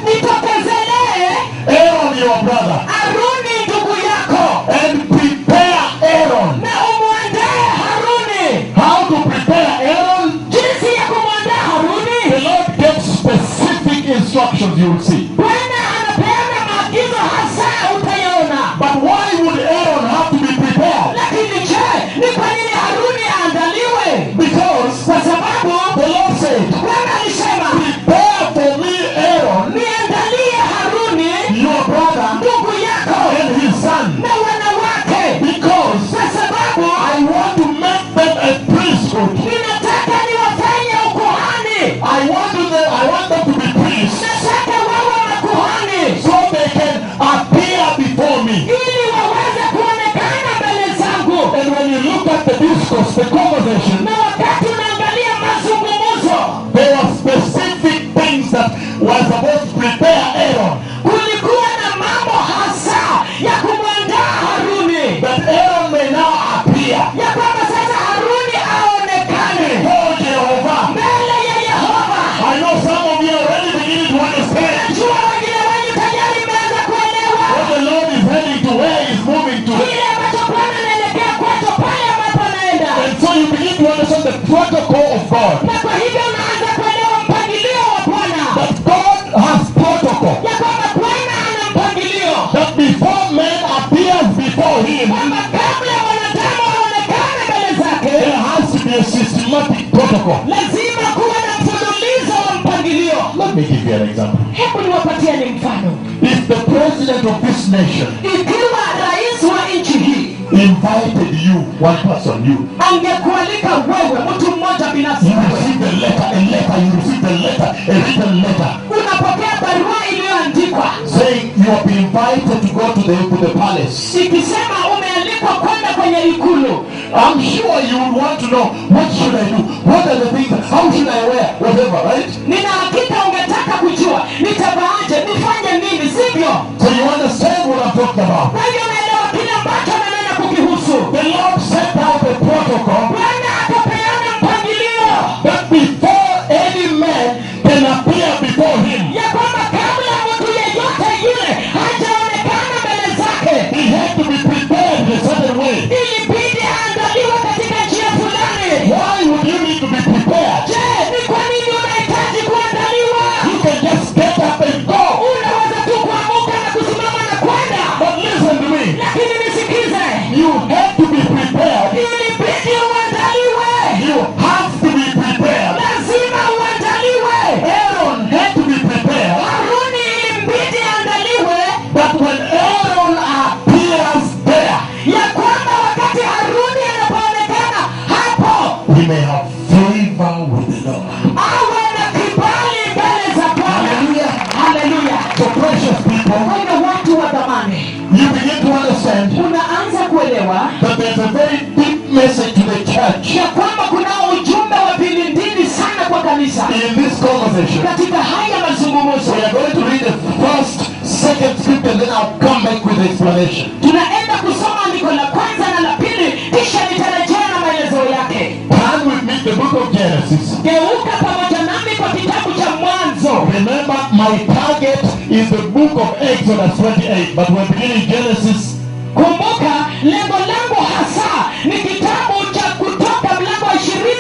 nitokezelee Aaron your brother haruni ndugu yako and prepare Aaron. na umwandae haruni How to prepare Aaron? jinsi ya kumwandaa The haruni Lord gave specific instructions you will see. bwana anapeana maagizo hasa utayaona But why would Aaron have to be prepared? lakini je ni kwa nini haruni aandaliwe Because kwa sababu the Lord said, bwana alisema prepare for me Aaron, niandalie haruni your brother, ndugu yako and his son. na wanawake Because kwa sababu I want to make them a priesthood. ninataka niwafanye ukuhani I want to them, I want them to be priests nataka wawe makuhani so they can appear before me. ili waweze kuonekana mbele zangu And when you look at the discourse, the conversation, na wakati unaangalia mazungumzo there were specific things that were supposed to prepare Aaron. kulikuwa na mambo hasa ya kumwandaa haruni That Aaron may now appear. ya kwamba sasa haruni aonekane Oh Jehovah. mbele ya yehova I know some of you are already beginning to understand najua wengine wenyu tayari imeanza kuelewa what the Lord is heading to, where He's moving to. kile ambacho bwana anaelekea kwacho pale ambapo anaenda And so you begin to understand the protocol of God. na kwa hivyo unaanza kuelewa mpangilio wa bwana That God has protocol. ya kwamba bwana ana mpangilio That before man appears before Him, kwamba kabla wanadamu waonekane mbele zake there has to be a systematic protocol. lazima kuwe na mfululizo wa mpangilio Let me give you an example. hebu niwapatieni mfano If the president of this nation ikiwa rais wa nchi hii invited you, one person, you, angekualika wewe mtu mmoja binafsi you wewe received a letter, a letter, you received a letter, a written letter, unapokea barua iliyoandikwa saying you have been invited to go to the to the palace. ikisema umealikwa kwenda kwenye ikulu I'm sure you would want to know what should I do? What are the things? How should I wear? Whatever, right? nina hakika ungetaka kujua nitavaaje nifanye nini sivyo So you understand what I'm talking about. kwa hivyo unaelewa kile ambacho nanena kukihusu The Lord set out a protocol bwana akapeana mpangilio that before any man can appear before him, ya kwamba kabla mtu yeyote yule hajaonekana mbele zake he had to be prepared in a certain way. ilibidi aandaliwe katika njia fulani Why would you need to be prepared? je ni kwa nini unahitaji kuandaliwa You can just get up and go. unaweza tu kuamuka na kusimama na kwenda But listen to me. lakini nisikize You have to be prepared. ilibidi uandaliwe You have to be prepared. lazima uandaliwe Aaron had to be prepared. haruni ilimbidi aandaliwe But when Aaron appears there, ya kwamba wakati haruni anapoonekana hapo he may have favor with the Lord. awe na kibali mbele za bwana Hallelujah. haleluya So precious people, kwa hivyo watu wa dhamani you begin to understand unaanza kuelewa that there's a very deep message to the church ya kwamba kuna ujumbe wa vilindini sana kwa kanisa in this conversation. katika haya mazungumzo We are going to read the first, second scripture, and then I'll come back with the explanation. tunaenda kusoma andiko la kwanza na la pili kisha nitarejea na maelezo yake Turn with me the book of Genesis. geuka pamoja nami kwa kitabu cha mwanzo Remember, my target is the book of Exodus 28, but we're beginning Genesis. kumbuka lengo langu hasa ni kitabu cha kutoka mlango wa ishirini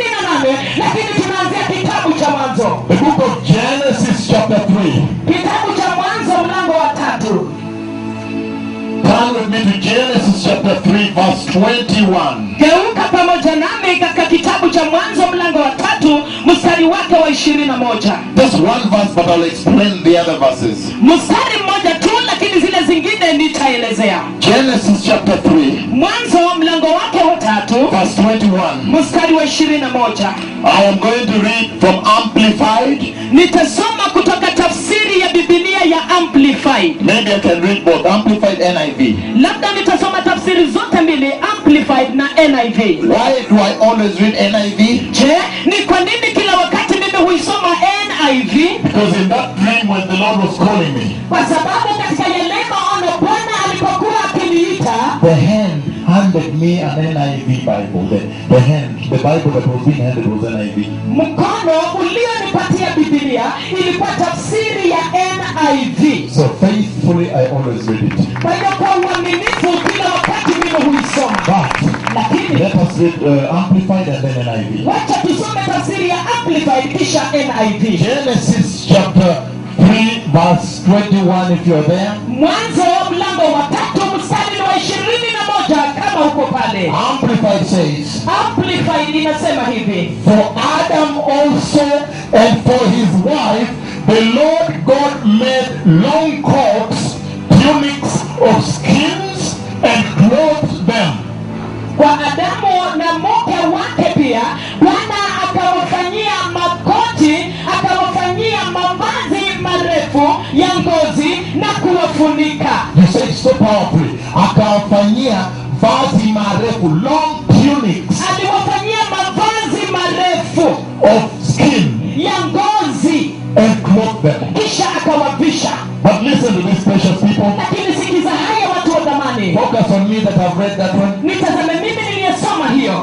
kitabu cha mwanzo mlango wa tatu Turn with me to Genesis chapter 3, verse 21. geuka pamoja nami katika kitabu cha mwanzo mlango wa tatu mstari wake wa ishirini na moja Just one verse, but I'll explain the other verses. mstari mmoja tu lakini zile zingine nitaelezea Genesis chapter 3, mwanzo mlango wake wa tatu verse 21. mstari wa ishirini na moja I am going to read from Amplified. nitasoma kutoka tafsiri ya bibilia ya amplified Maybe I can read both Amplified NIV. labda nitasoma tafsiri zote mbili amplified na niv Why do I always read NIV? je ni kwa nini kila wakati mimi huisoma niv Because in that dream when the Lord was calling me, kwa sababu katika yale maono bwana alipokuwa akiniita the hand handed me an NIV Bible. The, the hand, the Bible that was being handed was NIV. mkono ulionipatia bibilia ilikuwa tafsiri ya niv So faithfully, I always read it. kwa hiyo kwa uaminifu kila wakati mimi huisoma But lakini let us read uh, Amplified and then NIV. wacha tusome tafsiri ya amplified kisha niv Genesis chapter 3, verse 21, if you're there. mwanzo mlango wa tatu mstari wa ishirini na moja kama uko pale Amplified says, amplified inasema hivi For Adam also and for his wife, the Lord God made long coats, tunics of skins, and clothed them. kwa adamu na mke wake pia bwana akawafanyia makoti akawafanyia mavazi marefu ya ngozi na kuwafunika You say it so powerfully. Akawafanyia vazi marefu, long tunics aliwafanyia mavazi marefu of skin, ya ngozi and clothed them. kisha akawavisha But listen to this, precious people. lakini sikiza haya watu wa dhamani Focus on me that have read that one. nitazame mimi niliyesoma hiyo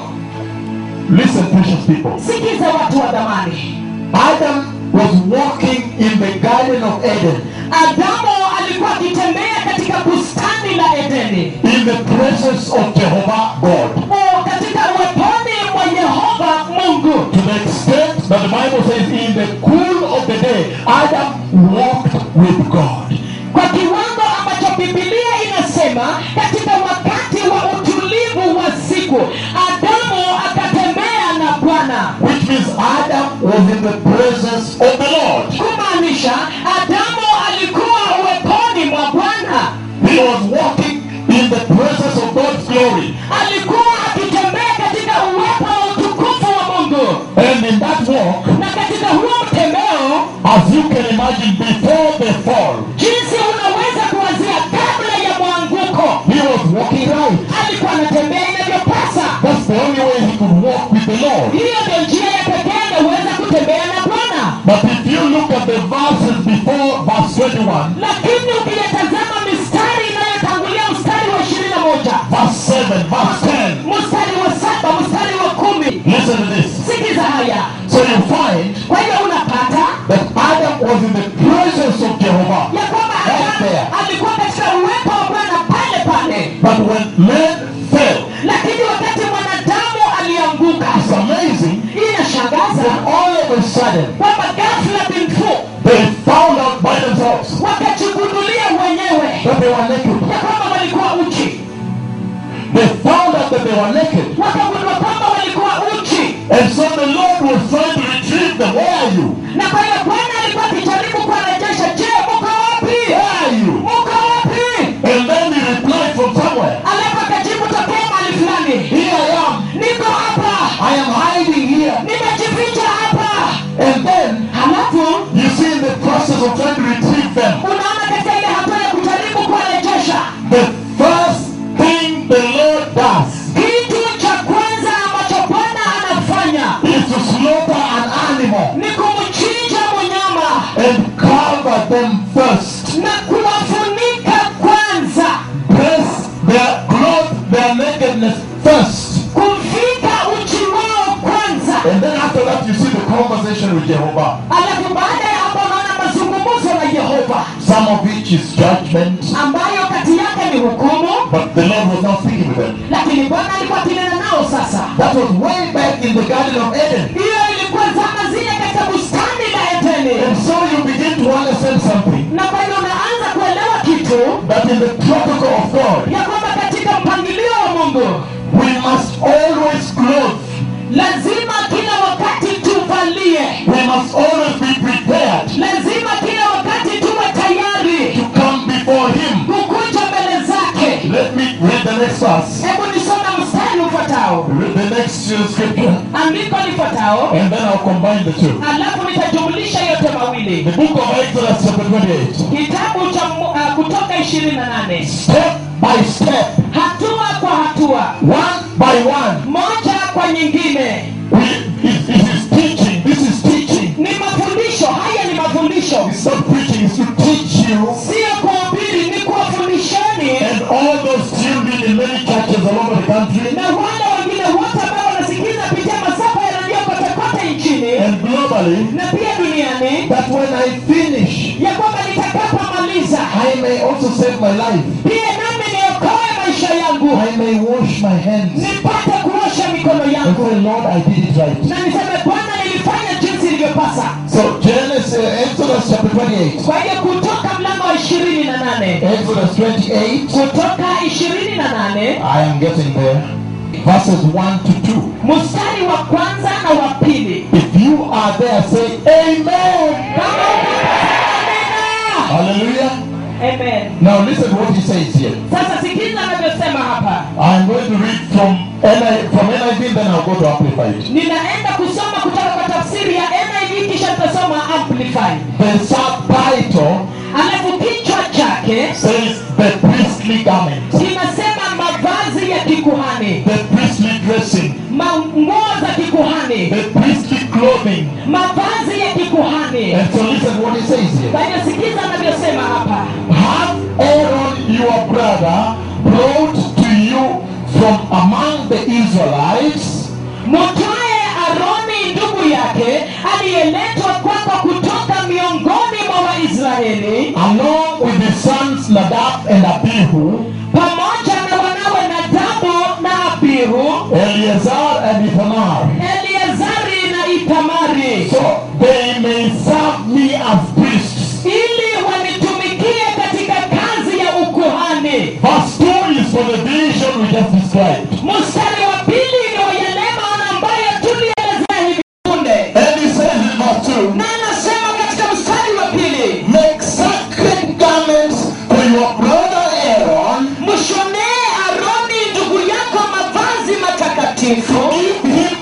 Listen, precious people. sikiza watu wa dhamani Adam was walking in the Garden of Eden adamu alikuwa akitembea katika bustani la edeni in the presence of Jehovah God. O, katika uweponi mwa yehova mungu To the extent that the Bible says, in the cool of the day, Adam walked with God. kwa kiwango ambacho bibilia inasema katika wakati wa utulivu wa siku adamu akatembea na bwana Which means Adam was in the presence of the Lord. kumaanisha adamu alikuwa uweponi mwa bwana He was walking in the presence of God's glory. alikuwa akitembea katika uwepo wa utukufu wa mungu And in that walk, na katika huo mtembeo as you can imagine, before the fall, jinsi unaweza kuwazia kabla ya mwanguko he was walking right. alikuwa anatembea inavyopasa That's the only way he could walk with the Lord. hiyo ndio njia ya pekee angeweza kutembea na bwana But if you look at the verses before verse 21, lakini ukiyatazama mistari inayotangulia mstari wa ishirini na moja verse 7, verse 10, mstari wa saba mstari wa kumi listen to this. sikiza haya So you find kwa hiyo unapata that Adam was in the presence of Jehovah. ya kwamba Right Adamu there. alikuwa katika uwepo wa bwana pale pale But when man fell, lakini wakati mwanadamu alianguka it's amazing inashangaza that all of a sudden kwamba ghafla binfu they found out by themselves wakajigundulia wenyewe that they were naked. ya kwamba walikuwa uchi They found out that they were naked. wakagundua kwamba walikuwa uchi And so the Lord was trying to retrieve them. Where are you? na kwa hiyo bwana alikuwa akijaribu kuwarejesha je muko wapi Where are you? muko wapi And then he replied from somewhere. alafu akajibu tokea mahali fulani Here I am. niko hapa I am hiding here. nimejificha hapa And then halafu you see in the process of trying to retrieve them, unaona katika ile hatua ya kujaribu kuwarejesha the first thing the Lord does kitu cha kwanza ambacho bwana anafanya is to slaughter an animal ni kumchinja mnyama and cover them first. na kuwafunika kwanza Dress their clothe their nakedness first. kuvika uchi wao kwanza And then after that you see the conversation with Jehovah. alafu baada ya hapo unaona mazungumzo na yehova Some of which is judgment. ambayo kati yake ni hukumu But the Lord was not speaking with them. lakini bwana alikuwa akinena nao sasa That was way back in the Garden of Eden. hiyo ilikuwa zama zile katika bustani la edeni nini And so you begin to understand something na kwa hiyo unaanza kuelewa kitu that in the protocol of God, ya kwamba katika mpangilio wa mungu we must always clothe, lazima kila wakati tuvalie we must always be prepared lazima kila wakati tuwe tayari to come before Him. kukuja mbele zake Let me read the next verse, hebu nisome mstari ufuatao read the next uh, scripture, andiko lifuatao and then I'll combine the two. alafu nitajumlisha yote mawili The book of Exodus, chapter 28. kitabu cha Mu- uh, kutoka ishirini na nane Step by step, hatua kwa hatua one by one, moja kwa nyingine we, it, it is teaching. This is teaching. ni mafundisho haya ni mafundisho It's not preaching, it's to teach you sio kuhubiri ni kuwafundisheni and all those children in many churches all over the country na wale wengine wote ambao wanasikiza pitia masafa ya redio kote kote nchini and globally na pia duniani that when I finish, ya kwamba nitakapomaliza I may also save my life. pia nami niokoe maisha yangu I may wash my hands nipate kuosha mikono and yangu say, Lord, I did it right. na niseme bwana nilifanya jinsi ilivyopasa So Genesis, uh, Exodus chapter 28. kwa hiyo kutoka mlango wa ishirini na nane Exodus 28. kutoka ishirini na nane I am getting there. Verses 1 to 2. mstari wa kwanza na wa pili If you are there, say Amen. kama unapata Hallelujah. amen Now listen to what he says here. sasa sikiza anavyosema hapa I'm going to read from NIV, from NIV, then I'll go to Amplified. ninaenda kusoma kutoka kwa tafsiri ya niv kisha tutasoma amplified The subtitle alafu kichwa chake says the priestly garment, kinasema mavazi ya kikuhani the priestly dressing, Ma- nguo za kikuhani the priestly clothing. mavazi ya kikuhani And so listen what he says here. kwa hiyo sikiza anavyosema hapa Have Aaron your brother brought to you from among the Israelites mutwaye aroni ndugu yake aliyeletwa kwako kutoka miongoni mwa waisraeli along with his sons Nadab and Abihu, pamoja na wanawe nadabu na abihu Eleazar and Ithamar, eleazari na itamari so they may serve me as priests. ili wanitumikie katika kazi ya ukuhani Verse 2 is for the vision we just described. mstari wa pili ni wa yale maono ambayo tulielezea hivi punde And he says in verse 2, na anasema katika mstari wa pili Make sacred garments for your brother Aaron, mshonee aroni ndugu yako mavazi matakatifu give him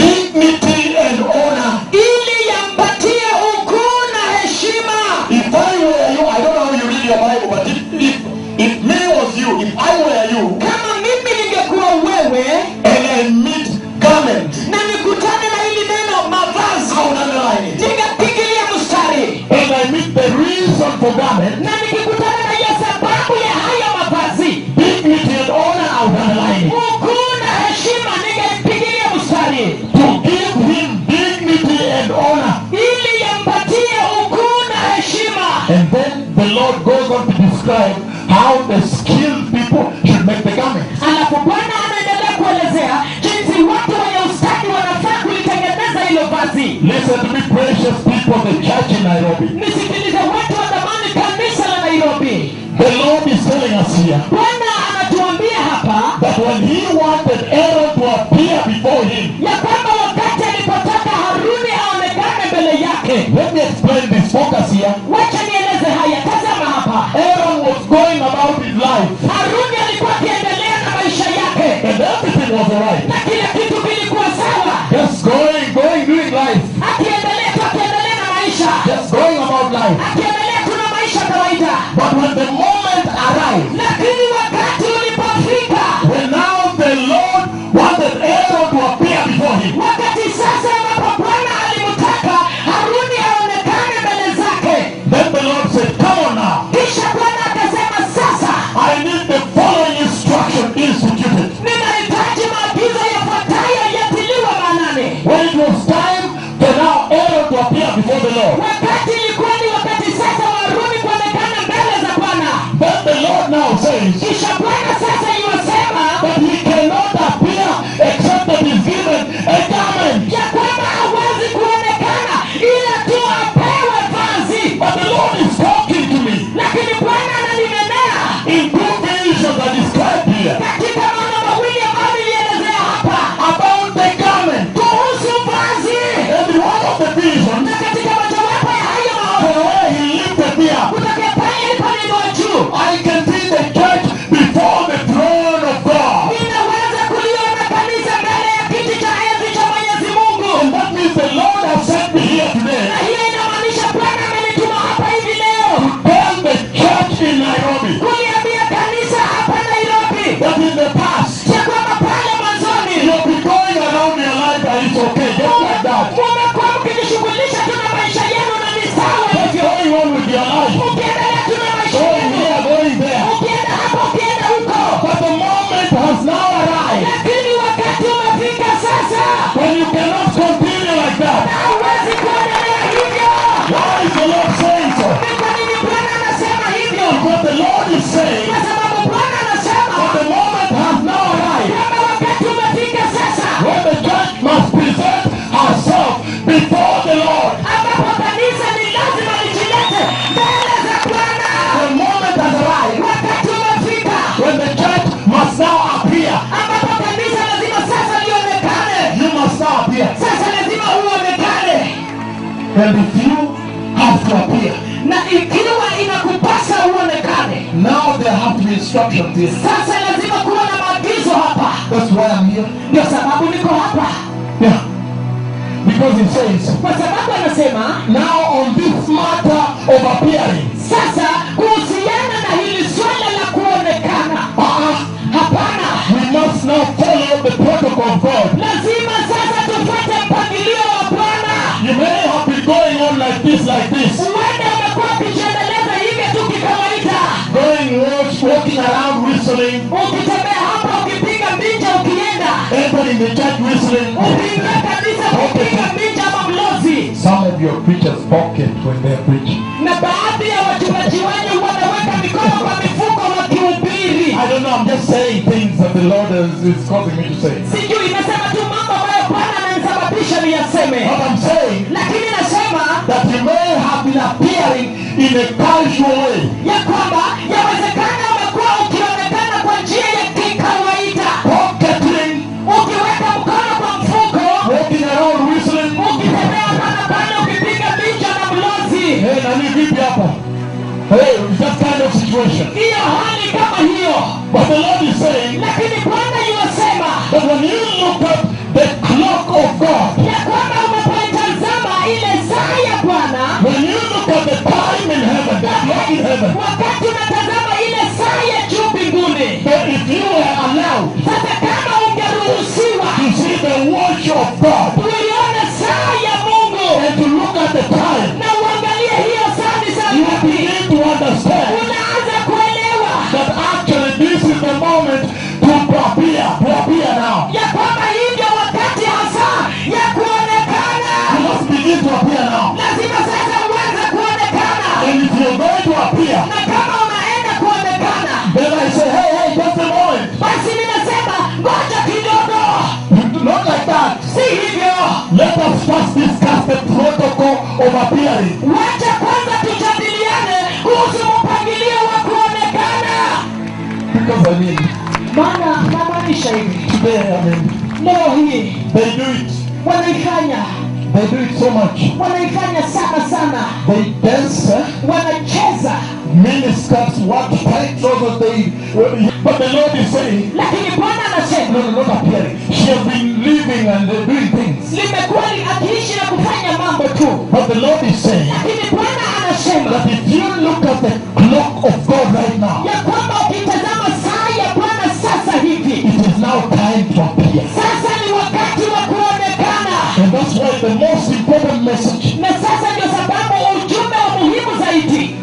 dignity and honor. ili yampatie ukuu na heshima If I were you, I don't know how you read your Bible, but if, if, if me was you, if I were you, kama mimi ningekuwa wewe and I meet garment, na nikutane na hili neno mavazi I would underline it. ningepigilia mstari And I meet the reason for garment, na nikikutana na hiyo sababu ya hayo mavazi dignity and honor, I would underline it. ukuu na heshima ningepigilia mstari To give him dignity and honor. ili yampatie ukuu na heshima And then the Lord goes on to describe how the skilled people should make the garment. alafu bwana anaendelea kuelezea jinsi watu wenye ustadi wanafaa kulitengeneza hilo vazi Listen to me, precious people of the church in Nairobi. nisikilize watu wa dhamani kanisa la nairobi The Lord is telling us here bwana anatuambia hapa that when He wanted Aaron to appear before Him, ya kwamba wakati alipotaka haruni aonekane mbele yake let me explain this. Focus here. wacha nieleze haya tazama hapa Aaron was going about his life, haruni alikuwa akiendelea na maisha yake and everything was alright. na kila kitu kilikuwa sawa Just going, going, doing life. akiendelea tu akiendelea na maisha Just going about life. akiendelea tu na maisha kawaida But when the moment arrived, lakini wakati ulipofika when now the Lord wanted Aaron to appear before Him, wakati sasa ambapo bwana alimtaka haruni aonekane mbele zake then the Lord said, Come on now. kisha bwana akasema sasa I need the following instruction instituted. ninahitaji maagizo yafuatayo yatiliwa maanani When it was time for now Aaron to appear before the Lord, wakati ilikuwa ni wakati sasa wa haruni kuonekana mbele za bwana then the Lord now says kisha bwana sasa iwasema that he cannot appear except that he's given a garment. ya kwamba hawezi kuonekana ila tu apewe of the visions, na katika mojawapo ya hayo from maono where he lifted me up, kutokea pale ilipoinua juu I can see the church before the throne of God. ninaweza kuliona kanisa mbele ya kiti cha enzi cha mwenyezi mungu And that means the Lord has sent me here today na hiyo inamaanisha bwana amenituma hapa hivi leo tell the church in Nairobi kuliambia kanisa hapa nairobi that in the past ya kwamba pale mwanzoni you'll be going around your life and it's okay, just like that. mumekuwa mkijishughulisha tu na maisha yenu na ni sawa Just hivyo going on with your life, ukiendelea tu na maisha going yenu here, going there. ukienda hapa ukienda huko But the moment has now arrived lakini wakati umefika sasa when you cannot continue like that. hauwezi kuendelea hivyo Why is the Lord saying so? ni kwa nini bwana anasema hivyo Because the Lord is saying kwa sababu bwana anasema that the moment has now arrived kwamba wakati umefika sasa when the church must present herself before the Lord. ambapo kanisa ni lazima lijilete mbele za bwana The moment has arrived wakati umefika when the church must now appear. ambapo kanisa lazima sasa lionekane You must now appear. sasa lazima uonekane And if you have to appear, na ikiwa inakupasa uonekane now there have to be instructions here. sasa lazima kuwa na maagizo hapa That's why I'm here. ndio sababu niko hapa Yeah. Because it says, kwa sababu anasema now on this matter of appearing, sasa kuhusiana na hili swala la kuonekana uh-uh, hapana we must now follow the protocol of God. lazima sasa tufuate mpangilio wa bwana You may have been going on like this, like this, uende umekuwa ukijiendeleza hivyo tu kikawaida going, walk, walking around whistling, ukitembea hapa ukipiga mbinja ukienda entering the church whistling. ukiingia kanisa ukipiga mbinja ama mlozi Some of your preachers pocket when they're preaching. na baadhi ya wachungaji wenyu wanaweka mikono kwa mifuko wakihubiri I don't know, I'm just saying things that the Lord is, is causing me to say. sijui nasema tu mambo ambayo bwana ananisababisha niyaseme But I'm saying lakini nasema that you may have been appearing in a casual way. ya kwamba yawezekana umekuwa ukionekana kwa njia ya kikawaida Pocketing, ukiweka mkono kwa mfuko walking around whistling. ukitembea pana pale ukipiga picha na mlozi Hey, nani vipi hapa? Hey, it's that kind of situation. hiyo hali kama hiyo But the Lord is saying lakini bwana yuwasema that when you look at the clock of God, ya kwamba unapoitazama ile saa ya bwana when you look at the time in heaven, the clock in heaven, wakati unatazama ile saa ya juu mbinguni that if you were allowed sasa kama ungeruhusiwa to see the watch of God uione saa ya mungu and to look at the time, na uangalie hiyo saa ni saa you ngapi begin to understand unaanza kuelewa that actually this is the moment to appear, to appear now. ya kwamba hii ndio wakati hasa ya kuonekana You must begin to appear now. lazima sasa uanze kuonekana And if you're going to appear, na kama unaenda kuonekana then I say, hey, hey, just a moment. basi ninasema ngoja kidogo Not like that. si hivyo Let us first discuss the protocol of appearing. wacha kwanza tujadiliane kuhusu mpangilio wa kuonekana Because I mean, maana namaanisha hivi today, I mean, leo hii they do it. wanaifanya They do it so much. wanaifanya sana sana They dance, eh? wanacheza miniskirts, what tight trousers they. But the Lord is saying, lakini bwana anasema no, no, not appearing. She has been living and uh, doing things. limekuwa li- akiishi na kufanya mambo tu But the Lord is saying lakini bwana anasema that if you look at the clock of God right now, ya kwamba ukitazama saa ya bwana sasa hivi it is now time to appear. sasa ni wakati wa kuonekana And that's why the most important message na sasa ndio sababu ujumbe wa muhimu zaidi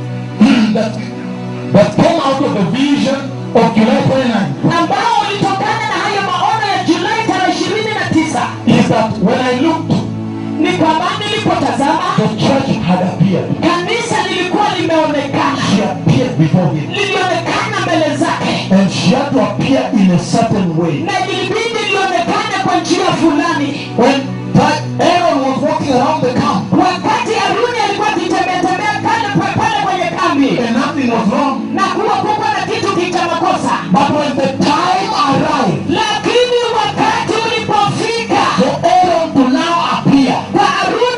that, that came out of the vision of July 29 ambao ulitokana na hayo maono ya julai tarehe ishirini na tisa is that when I looked, ni kwamba nilipotazama the church had appeared. kanisa lilikuwa limeonekana She appeared before him. lilionekana mbele zake And she had to appear in a certain way. na ilibidi lionekane kwa njia fulani When Ti- Aaron was walking around the camp wakati haruni alikuwa akitembeatembea pale pa- pale kwenye kambi and nothing was wrong, na kuwa kuko na kitu kicha makosa but when the time arrived lakini wakati ulipofika for Aaron to now appear, kwa haruni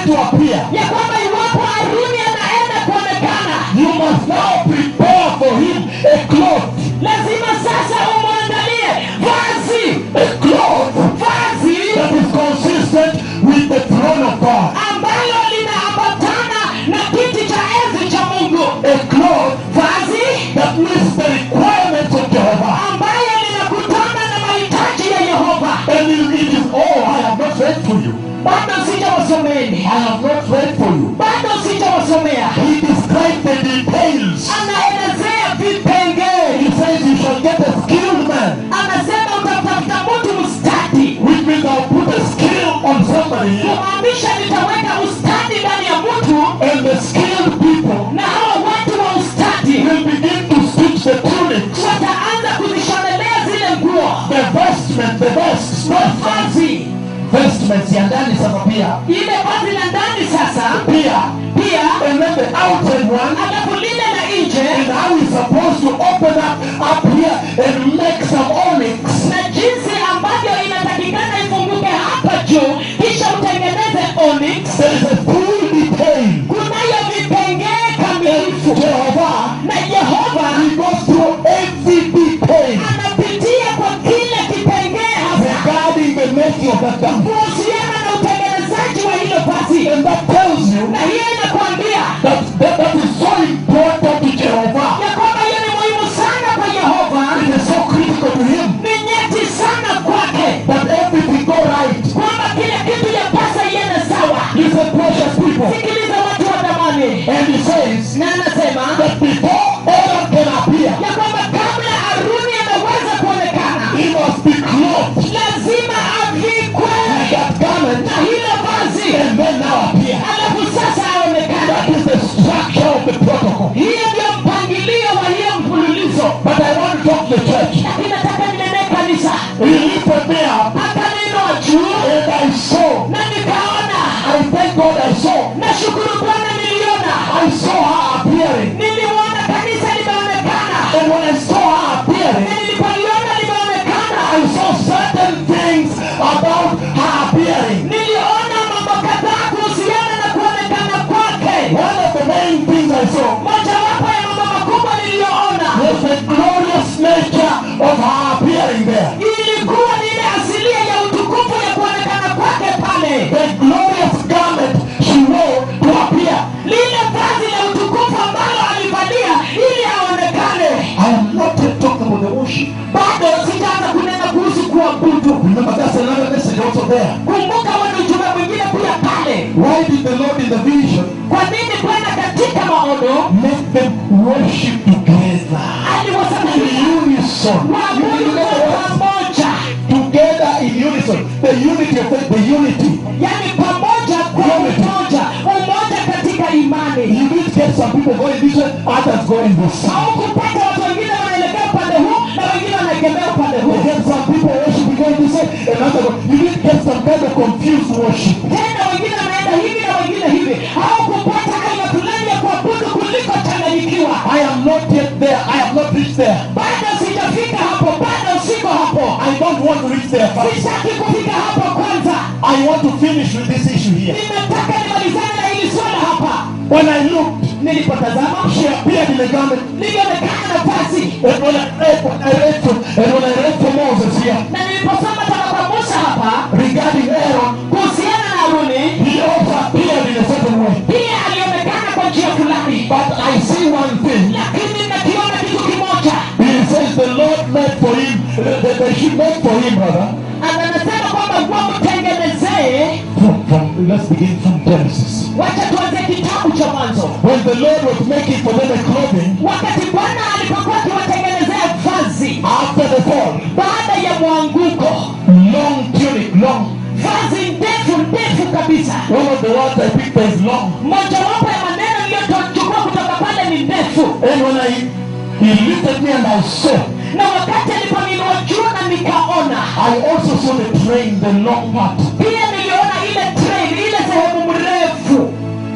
to appear, ya kwamba iwapo haruni anaenda kuonekana you must now prepare for him a cloth. lazima sasa umwandalie vazi A cloth vazi that is consistent with the throne of God. ambalo linaambatana na kiti cha enzi cha mungu A cloth vazi that meets the requirements of Jehovah. ambayo linakutana na mahitaji ya yehova And it it is, oh, I have not read for you. bado sijawasomeni I have not read for you. bado sijawasomea He described the details. anaelezea vipengee He says you shall get a skilled man, anasema utatafuta mtu mstadi which means I'll put a skill on somebody, kumaanisha nitaweka ustadi ndani ya mtu and the skilled people na hawa watu wa ustadi will begin to stitch the tunics, wataanza kuzishonelea zile nguo the vestment, the vests, mavazi vestments ya ndani sasa pia, ile vazi la ndani sasa pia, pia and then the outside one, alafu lile la nje and how he's supposed to open up up here and make some onyx na jinsi ambavyo inatakikana ifunguke hapa juu kisha utengeneze onyx There is a full detail. kunayo vipengee kamilifu Jehovah, na yehova he goes through every detail anapitia kwa kile kipengee hasa regarding the making of that garment. kuhusiana na utengenezaji wa hilo vazi And that tells you na hiyo inakwambia that that, that is so important to Jehovah. ya kwamba hiyo ni muhimu sana kwa yehova It is so critical to him ni nyeti sana kwake that everything go right. kwamba kila kitu yapasa iende sawa Listen, precious people. sikiliza watu wa dhamani And he says na anasema that before Aaron can appear, ya kwamba kabla haruni anaweza kuonekana he must be clothed lazima avikwe with that garment na hilo vazi and then now appear. alafu sasa aonekane That is the structure of the protocol. hiyo ndio mpangilio wa hiyo mfululizo But I want to talk to the church. lakini nataka ninenee kanisa He lifted me up akaninua juu and I saw. na nikaona I thank God I saw. nashukuru bwana niliona I saw her appearing. niliona kanisa limeonekana And when I saw her na appearing, nilipoliona limeonekana I saw certain things about her appearing. niliona mambo kadhaa kuhusiana na kuonekana kwake One of the main things I saw mojawapo ya mambo makubwa niliyoona was the glorious nature of her appearing there. ilikuwa ni ile asilia ya utukufu ya kuonekana kwake pale The glorious garment she wore to appear. lile vazi la utukufu ambalo alivalia ili aonekane I am not yet talking about the worship. bado sitaanza kunena kuhusu kuabudu Remember, that's another message also there. kumbuka wana ujumbe mwingine pia pale Why did the Lord in the vision kwa nini bwana katika maono make them worship together? aliwasababisha In unison. waabudu kwa pamoja Together in unison. The unity of faith, the unity. yani pamoja kwa umoja umoja katika imani You did get some people going this way, others going this side. au kupata watu wengine wanaelekea upande huu na wengine wanaegemea upande You huu get some people worshiping going this way, and others going. You did get some kind of confused worship. tena wengine wanaenda hivi na wengine hivi au kupata aina fulani ya kuabudu kuliko changanyikiwa I am not yet there. I have not reached there. bado sijafika hapo bado siko hapo I don't want to reach there first. sitaki kufika hapo kwanza I want to finish with this issue here. nimetaka nimalizane na hili swala hapa When I looked, nilipotazama she appeared in the garment. nilionekana nafasi And when I read, when I read to, and when I read to Moses here na niliposoma toka kwa musa hapa regarding Aaron, kuhusiana na haruni he also appeared in a certain way. pia alionekana kwa njia fulani But I see one thing. lakini nakiona kitu kimoja He says the Lord made for him, that they should make for him, brother. anasema kwamba wamtengenezee From, from, let's begin from Genesis. wacha tuanze kitabu cha mwanzo When the Lord was making for them a clothing wakati bwana alipokuwa akiwatengenezea vazi after the fall, baada ya mwanguko long tunic, long. vazi ndefu ndefu kabisa One of the words I picked is long. mojawapo ya maneno niliyochukua kutoka pale ni ndefu And when I, he lifted me and I saw, na wakati aliponinua juu na nikaona I also saw the train, the long part. pia niliona ile train ile sehemu mrefu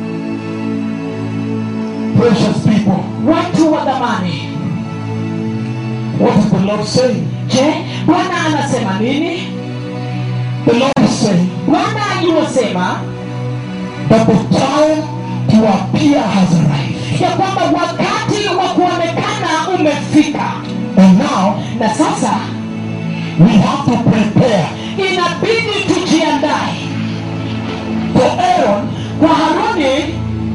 Precious people, watu wa dhamani what is the Lord saying? je bwana anasema nini The Lord is saying bwana aliyosema that the time to appear has arrived. ya kwamba wakati wa kuonekana umefika And now na sasa we have to prepare. inabidi tujiandae For Aaron, kwa haruni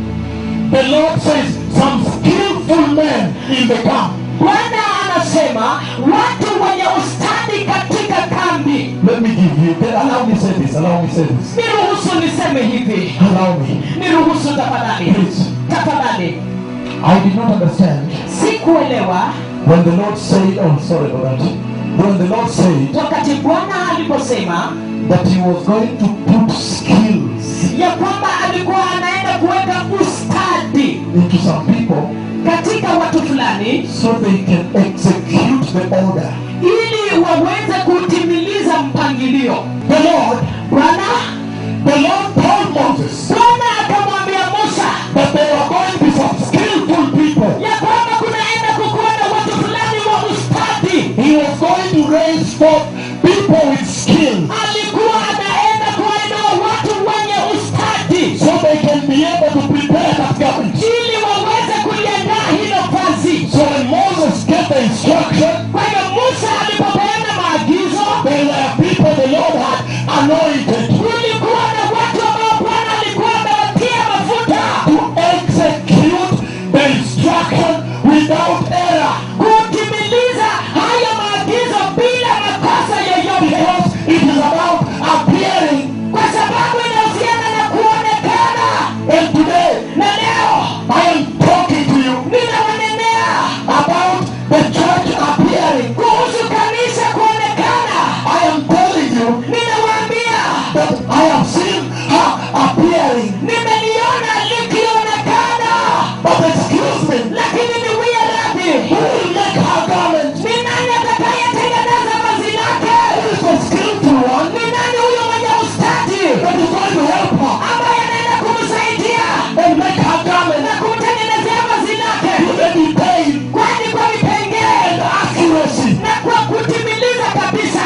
the Lord says, some skillful men in the camp. bwana anasema watu wenye ustadi katika kambi Let me give you, allow me say this, allow me say this. niruhusu niseme hivi Allow me. niruhusu tafadhali Please. tafadhali I did not understand sikuelewa when the Lord said, oh, sorry about that. When the Lord said wakati bwana aliposema that He was going to put skills ya kwamba alikuwa anaenda kuweka ustadi into some people katika watu fulani so they can execute the order. ili waweze kutimiliza mpangilio The Lord, bwana the Lord told Moses bwana akamwambia musa that there are going to be some skillful people. ya kwamba kunaenda kukuwa na watu fulani wa ustadi He was going to raise forth people with skills alikuwa anaenda kuwainua watu wenye ustadi so they can be able to prepare that government. ili waweze kuliandaa hilo kazi So when Moses gave the instruction, kwa hivyo musa alipopeana maagizo there were people the Lord had anointed kulikuwa na watu ambao bwana alikuwa amewatia mafuta to execute the instruction without error. kutimiliza haya maagizo bila makosa yoyote Because it is about appearing. kwa sababu inahusiana na kuonekana And today, na leo I am talking to you ninawanenea about the church appearing. kuhusu kanisa kuonekana I am telling you ninawaambia that I have seen her appearing. nimeliona likionekana But excuse me, lakini ni wia radhi who will make her garment? ni nani atakayetengeneza vazi lake Who is the skillful one ni nani huyo mwenye ustadi that is going to help her ambaye anaenda kumsaidia and make her garment na kumtengenezea vazi lake with a detail kwani kwa vipengee and accuracy? na kwa kutimiliza kabisa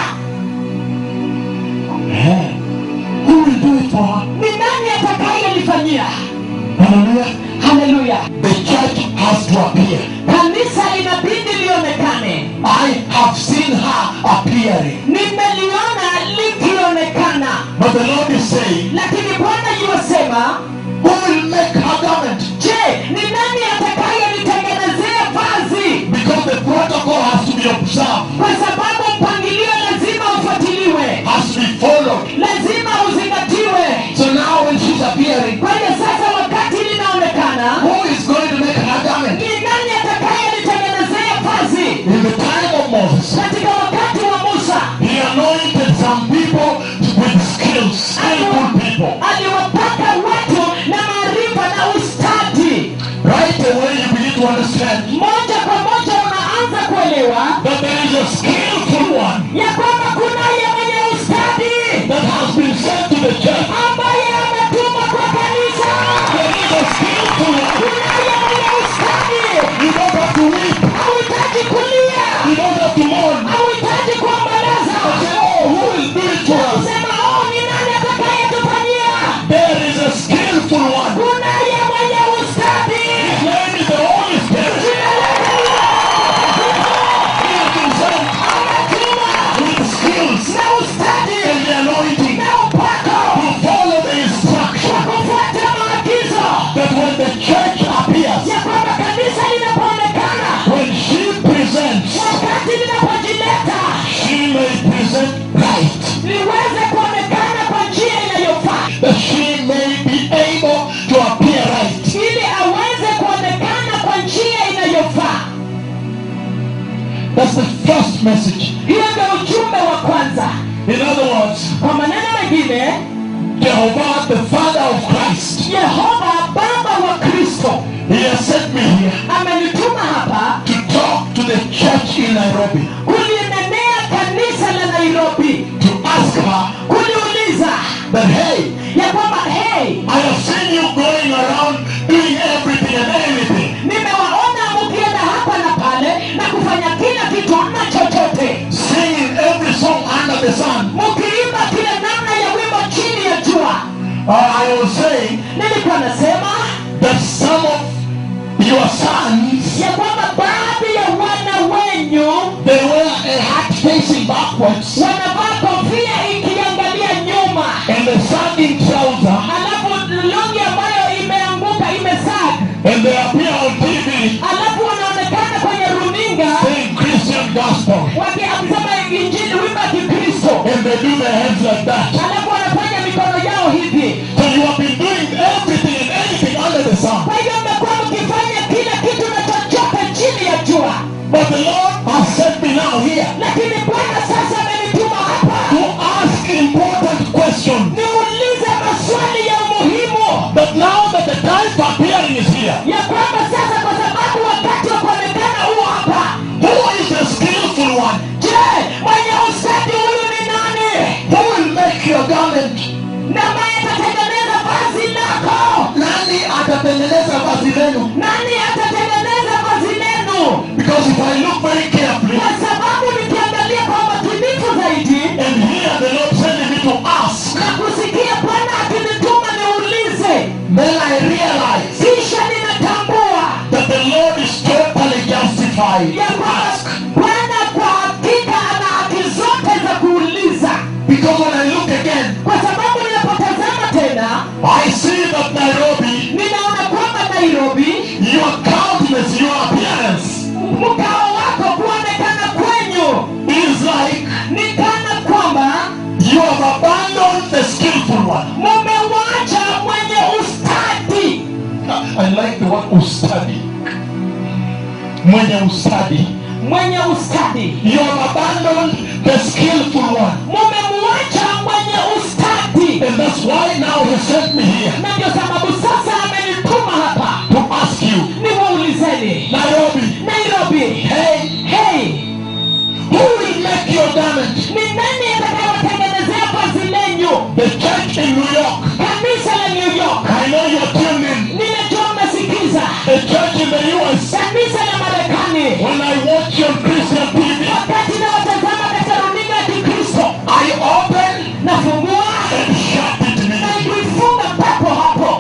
Who will do it for her? ni nani atakayelifanyia Hallelujah. haleluya The church has to appear. kanisa inabidi lionekane I have seen her appearing. nimeliona likionekana But the Lord is saying, lakini bwana yuwasema Who will make her garment? je ni nani atakayelitengenezea vazi Because the protocol has to be observed, kwa sababu mpangilio lazima ufuatiliwe has to be followed. lazima uzingatiwe So now when she's appearing, kwa hiyo sasa wakati linaonekana who is going to make her garment? ni nani atakayelitengenezea vazi In the time of Moses, katika wakati wa musa he anointed some people with skills, skillful people. aliwapaka watu na maarifa na ustadi Right away you begin to understand moja kwa moja unaanza kuelewa that there is a skillful one ya kwamba kunaye mwenye ustadi that has been sent to the church. ambaye ametumwa kwa kanisa There is a skillful one. kunaye mwenye ustadi You don't have to weep. hauhitaji kulia You don't have to mourn. hauhitaji kuomboleza Say, oh, who will do it for us? sema oh ni nani atakayetufanyia There is a skillful one. kunaye mwenye ustadi His name is the Holy Spirit. jina lake ni He has been sent ametumwa with skills na ustadi and the anointing na upako to follow the instruction kufuata maagizo that when the church appears, ya kwamba kanisa linapoonekana when she presents, wakati linapojileta she may present right. liweze kuonekana kwa njia inayofaa That she may be able to appear right. ili aweze kuonekana kwa njia inayofaa That's the first message. hiyo ndio ujumbe wa kwanza In other words, kwa maneno mengine Jehovah, the Father of Christ, yehova baba wa kristo He has sent me here amenituma hapa to talk to the church in Nairobi, kulinenea kanisa la nairobi to ask her kuliuliza that, hey, ya kwamba hey I have seen you going around doing everything and anything, nimewaona mukienda hapa na pale na kufanya kila kitu na chochote singing every song under the sun. mukiimba kila namna ya wimbo chini ya jua Uh, I was saying nilikuwa nasema that some of your sons ya kwamba baadhi ya wana wenyu they wear a hat facing backwards wanavaa kofia ikiangalia nyuma and a sagging trouser alafu longi ambayo imeanguka imesaga and they appear on TV alafu wanaonekana kwenye runinga saying Christian gospel waki- akisema injili wimba ya kikristo and they do their hands like that. alafu wanafanya mikono yao hivi So you have been doing everything and anything under the sun. kwa hivyo mmekuwa mkifanya kila kitu na chochote chini ya jua But the Lord has sent me now here lakini bwana sasa amenituma hapa to ask important questions. niulize maswali ya umuhimu That now that the time for appearing is here, ya kwamba sasa kwa sababu wakati wa kuonekana huo hapa who is the skillful one? je mwenye ustadi huyu ni nani Who will make your garment? na mwenye atatengeneza vazi lako Nani atatengeneza vazi lenu? nani atatengeneza vazi lenu Because if I look very carefully kwa sababu nikiangalia kwa makinifu zaidi and hear the Lord sending me to ask, na kusikia bwana akinituma niulize then I realize kisha ninatambua that the Lord is totally justified ya to kwamba ask. bwana kwa hakika ana haki zote za kuuliza Because when I look again, kwa sababu ninapotazama tena I see that Nairobi, ninaona kwamba nairobi your countenance, your appearance mkao wako kuonekana kwenyu is like ni kana kwamba you have abandoned the skillful one. mumewacha mwenye ustadi I like the word ustadi. Mwenye ustadi. mwenye ustadi You have abandoned the skillful one. mumemwacha mwenye ustadi And that's why now he sent me here na ndio sababu sasa amenituma hapa to ask you, niwaulizeni Nairobi, nairobi hey, hey who will make your garment? ni nani atakayotengenezea vazi lenyu The church in New York. kanisa la new york I know you're tuned in. ninajua mmesikiza The church in the US. kanisa la marekani When I watch on Christian TV, wakati nawatazama katika runinga ya kikristo I open nafungua and shut it na immediately. kuifunga papo hapo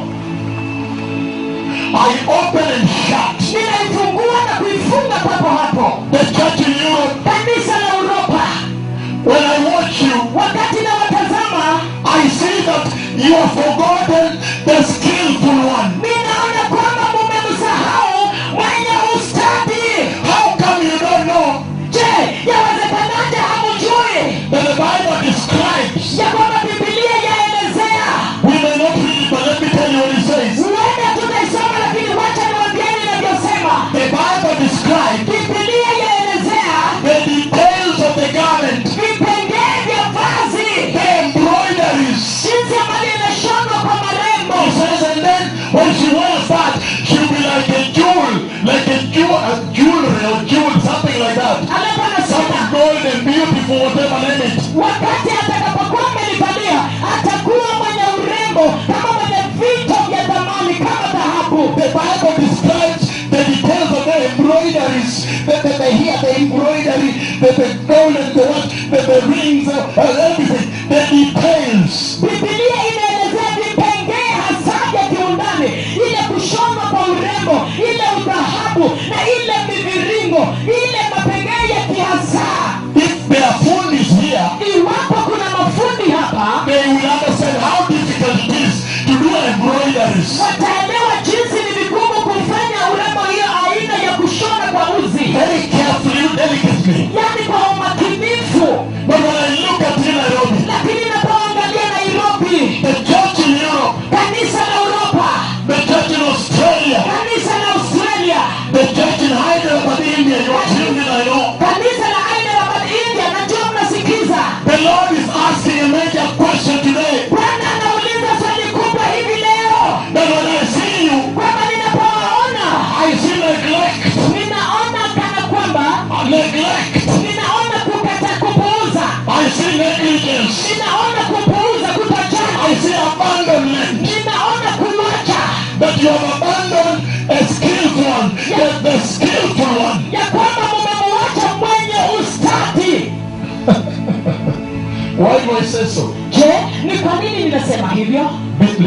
I open and shut. ninaifungua na kuifunga papo hapo The church in Europe. kanisa la uropa When I watch you, wakati nawatazama I see that you have forgotten the skillful one. ninaona kwamba mumemsahau mwenye ustadi How come you don't know je yawezekanaje hamujui that the Bible describes? ya kwamba bibilia yaelezea We may not read it, but let me tell you what it says. huenda tutaisoma lakini wacha niwambieni inavyosema The Bible describes bibilia yaelezea the details of the garment, vipengee vya vazi the embroideries. jinsi ambavyo inashonwa kwa marembo It says, and then when she wears that, she'll be like a jewel, like a jewel, a jewelry or jewel, something like that. alafu Something anasema gold and beautiful, whatever name it. wakati atakapokuwa amelivalia atakuwa mwenye urembo kama mwenye vito vya dhamani kama dhahabu The Bible describes the details of the embroideries, the, the, the here, the embroidery, the, the gold and the what, the, the rings, uh, and everything, the details. bibilia inaelezea vipengee hasa vya kiundani ile kushonwa kwa urembo ile udhahabu na ile miviringo ile mapengee ya kihasaa If their phone is here, iwapo kuna mafundi hapa they will understand how difficult it is to do embroideries. wataelewa jinsi ni vigumu kufanya urembo hiyo aina ya kushona kwa uzi Very carefully, delicately. yaani kwa umakinifu But when I look at you, Nairobi, lakini napoangalia nairobi the church in Europe, kanisa la uropa the church in Australia, kanisa la australia the church in Hyderabad, India, you're tuned in, I know. kanisa la hyderabad india najua mnasikiza The Lord is asking a major question today. bwana anauliza swali kubwa hivi leo That when I see you, kwamba ninapowaona I see neglect, ninaona kana kwamba neglect. ninaona kukata kupuuza I see negligence. ninaona kupuuza I kutojali see abandonment. ninaona kuwacha That you have abandoned a skillful one, the, the skillful one. ya kwamba mumemwacha mwenye ustadi Why do I say so? je ni kwa nini ninasema hivyo Be-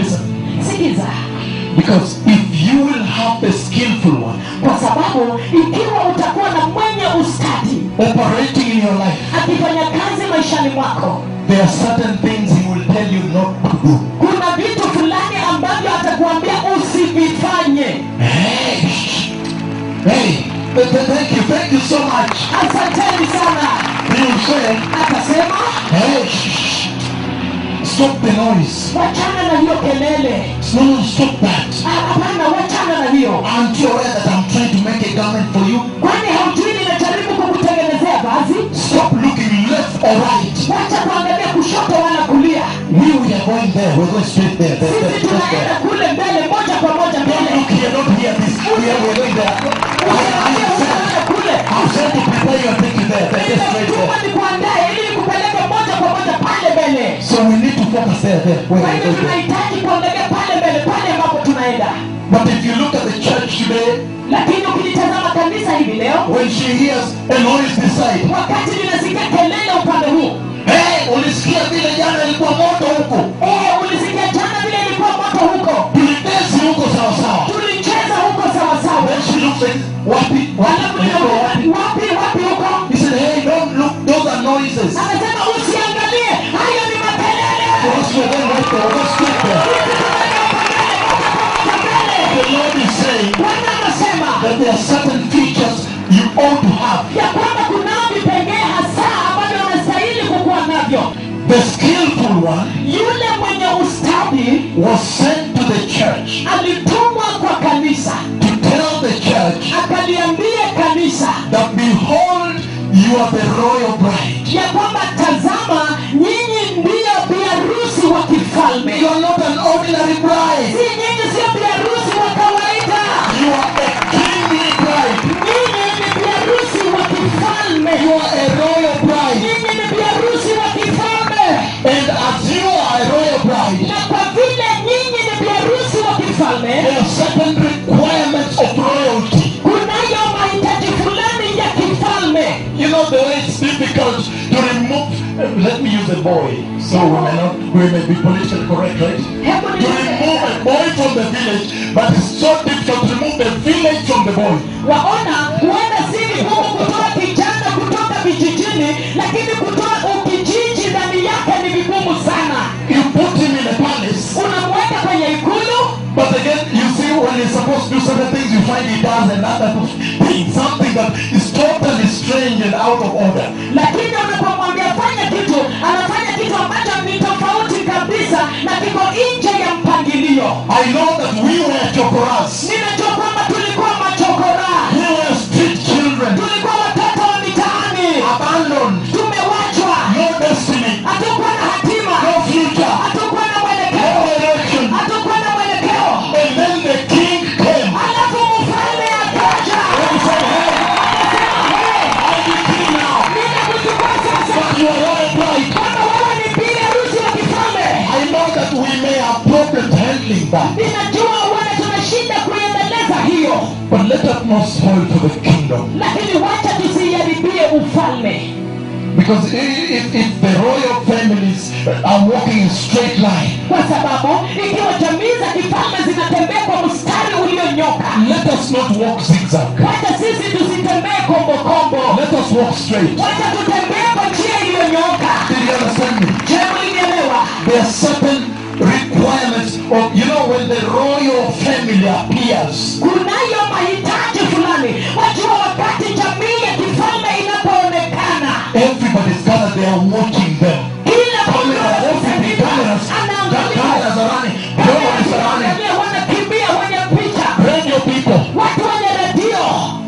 Because if you will have the skillful one kwa sababu ikiwa utakuwa na mwenye ustadi operating in your life, akifanya kazi maishani mwako there are certain things he will tell you not to do. kuna vitu fulani ambavyo atakuambia usivifanye Hey, shh. hey, th- th- thank you, thank you so much. asanteni sana He will say, akasema hey, shh. stop the noise. wachana na hiyo kelele No, no, stop that. Ah, hapana wachana na hiyo Aren't you aware that I'm trying to make a garment for you? kwani haujui ninajaribu kukutengenezea vazi Stop looking left or right. wacha kuangalia kushoto wala kulia We, we are going there. We're going straight there. there, there, sisi just tunaenda there. kule mbele moja kwa moja Don't mbele look here, don't hear this. We are, we're going there. I, I am sent, Usiangalie kule I'm sent to prepare you and take you there. There, just straight nimetuma there. nikuandae ili nikupeleke moja kwa moja pale mbele So we need to focus there, there. Where kwa we're hivyo going there. tunahitaji kuangalia pale mbele pale ambapo tunaenda But if you look at the church today, lakini ukilitazama kanisa hivi leo when she hears a noise this side, wakati linasikia kelele upande huu hey, ulisikia vile jana ilikuwa moto huko. eh, ulisikia jana vile ilikuwa moto huko Tulitesi huko sawa sawa. tulicheza huko sawasawa Then she looks like, wapi, alafu wapi, nikamuuliza, wapi. wapi wapi huko He said, hey, don't look, those are noises. akasema usiangalie hayo ni makelele For us, we're going right there, we're going straight there. The Lord is saying bwana anasema that there are certain features you ought to have. ya kwamba kunao vipengee hasa ambavyo unastahili kukuwa navyo The skillful one yule mwenye ustadi was sent to the church alitumwa kwa kanisa to tell the church akaliambia kanisa that behold, you are the royal bride. ya kwamba tazama nyinyi ndiyo biharusi wa kifalme You are not an ordinary bride. si nyinyi sio biharusi wa kawaida You are a kingly bride. nyinyi ni biharusi wa kifalme You are a royal bride. nyinyi ni biharusi wa kifalme And as you are a royal bride, na kwa vile nyinyi ni biharusi wa kifalme there are certain requirements of royalty. kunayo mahitaji fulani ya kifalme You know the way it's difficult to remove. Let me use a boy, so we may not we may be politically correct, right? hebu To remove a boy from the village, but it's so difficult to remove the village from the boy. waona huenda si vigumu kutoa kijana kutoka vijijini lakini kutoa ukijiji ndani yake ni vigumu sana You put him in a palace, unamweka kwenye ikulu but again, you see when he's supposed to do certain things, you find he does another thing, something that is totally strange and out of order. lakini unapomwambia fanya kitu anafanya kitu ambacho ni tofauti kabisa na kiko nje ya mpangilio I know that we were chokoras. ninajua kwamba tulikuwa machokora We were street children, tulikuwa watoto wa mitaani abandoned, tumewachwa no destiny, hatukuwa na hatima no future, hatukuwa na no mwelekeo direction. hatukuwa na mwelekeo And then the king came. alafu mfalme akaja And he said, hey, I'm the king now. ninakuchukua sasa But you are royal bride. kwamba wewe ni bibi harusi wa kifalme I know that we may have problems handling that. ninajua huenda tunashinda kuiendeleza hiyo But let us not spoil for the kingdom. lakini wacha tusiiharibie ufalme Because i- if, if the royal families are walking in straight line, kwa sababu ikiwa jamii za kifalme zinatembea kwa mstari ulionyooka let us not walk zigzag. wacha sisi tusitembee kombokombo Let us walk straight. wacha tutembee kwa njia iliyonyooka Did you understand me? je mlinielewa There are certain requirements of, you know, when the royal family appears, kunayo mahitaji fulani wajua wakati jamii ya kifalme inapoonekana everybody's gathered, they are watching them. kila mtu Cameras, everything, cameras, anaangalia cameras are running, nobody's running. Wanaangalia, wanakimbia wenye picha Radio people. watu wenye redio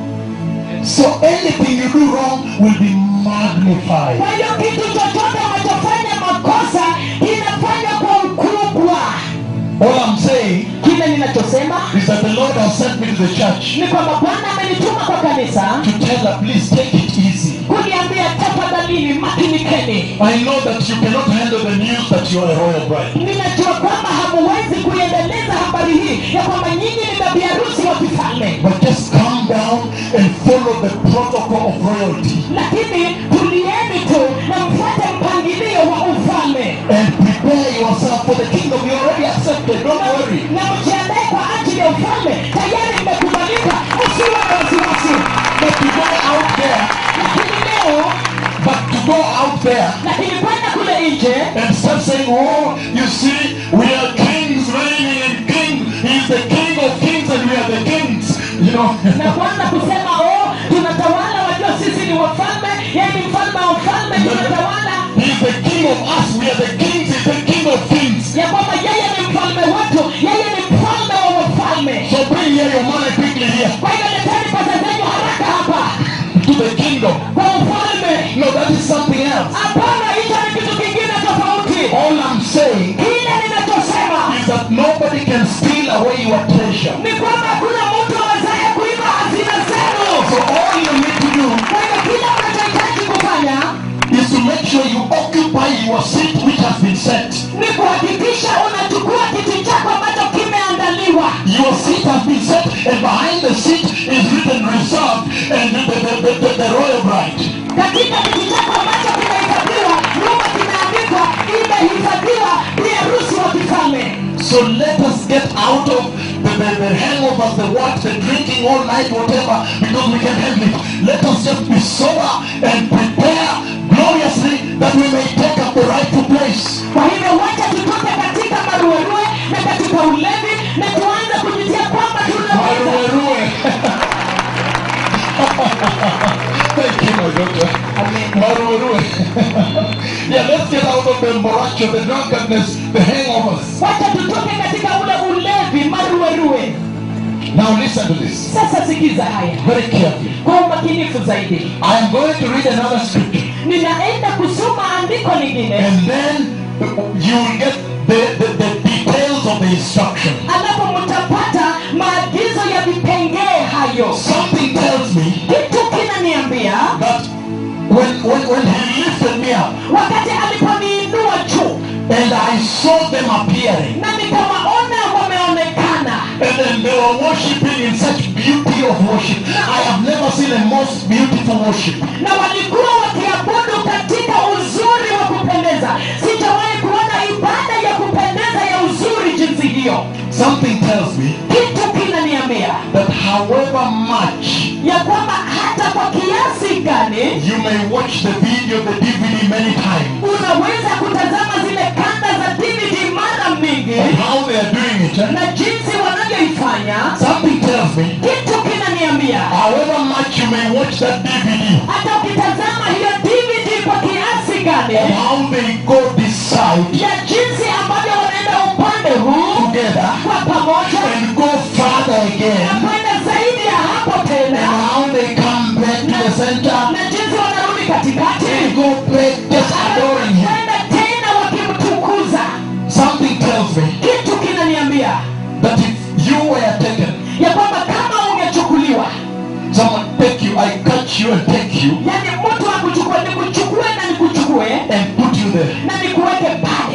So anything you do wrong will be magnified. kwa hiyo kitu chochote unachofanya makosa kinafanya kwa ukubwa All I'm saying kile ninachosema is that the Lord has sent me to the church ni kwamba bwana amenituma kwa kanisa to tell her, please take it easy. kuniambia tafadhalini makinikeni I know that you cannot handle the news that you are a royal bride. ninajua kwamba hamuwezi kuiendeleza habari hii ya kwamba nyinyi ni mabi harusi wa kifalme But just calm down and follow the protocol of royalty lakini tulieni tu na mfuate mpangilio wa ufalme and prepare yourself for the kingdom. You already accepted. Don't worry. na mjiandae kwa ajili ya ufalme tayari imekubalika usiwe na wasiwasi But to go out there, lakini leo but to go out there lakini kwenda kule nje and start saying, oh, you see, we are kings reigning and king. He's the king of kings and we are the kings. You know, na kwanza kusema oh tunatawala wajua sisi ni wafalme yeye ni mfalme wa ufalme tunatawala he's the king of us. We are the kings. He's the king of kings. ya kwamba yeye ni mfalme wetu yeye ni mfalme wa wafalme So bring here your money quickly here kwa hivyo leteni pesa zenyu haraka hapa to the kingdom. kwa ufalme No, that is something else. hapana hicho ni kitu kingine tofauti All I'm saying kile ninachosema is that nobody can steal away your treasure. ni kwamba hakuna mtu awezaye kuiba hazina zenu So all you need to do kwa hivyo kile unachohitaji kufanya is to make sure you occupy your seat which has been set. ni kuhakikisha unachukua kiti chako ambacho kimeandaliwa Your seat has been set, and behind the seat is written reserved and the, the, the, the, the royal bride. katika kiti chako ambacho kimehifadhiwa nyuma kimeandikwa imehifadhiwa bi harusi wa kifalme So let us get out of the, the, the hangovers, the what, the drinking all night, whatever, because we can handle it. Let us just be sober and prepare gloriously that we may take up the rightful place. kwa hivyo wacha tutoke katika maruerue na katika ulevi na tuanze kujitia kwamba tunaweza Maruerue. Thank you, my daughter. Maruerue. yeah, let's get out of the moracho, the drunkenness, the hangovers. wacha tutoke katika ule ulevi maruerue Now listen to this sasa sikiza haya very carefully. kwa umakinifu zaidi I am going to read another scripture. ninaenda kusoma andiko lingine And then you will get the, the, the details of the instruction. alafu mtapata maagizo ya vipengee hayo Something tells me kitu kinaniambia that when, when, when he lifted me up wakati aliponiinua juu and I saw them appearing na nikawaona wameonekana and then they were worshiping in such beauty of worship. I have never seen a most beautiful worship. na walikuwa wakiabudu katika uzuri wa kupendeza sijawahi kuona ibada ya kupendeza ya uzuri jinsi hiyo Something tells me kitu kinaniambia that however much ya kwamba hata kwa kiasi gani you may watch the video, the DVD many times, unaweza kutazama zile kanda za dvd mara mingi and how they are doing it, eh? na jinsi wanavyoifanya something tells me kitu kinaniambia however much you may watch that DVD, hata ukitazama hiyo dvd kwa kiasi gani and how they go this side ya jinsi ambavyo wanaenda upande huu together kwa pamoja and go further na again, kwenda zaidi ya hapo and tena how they come back to the center na jinsi wanarudi katikati and go back just adoring Him. kwenda tena wakimtukuza Something tells me kitu kinaniambia that if you were taken, ya kwamba kama ungechukuliwa someone take you, I catch you and take you yani mtu akuchukue nikuchukue na nikuchukue and put you there. na nikuweke pale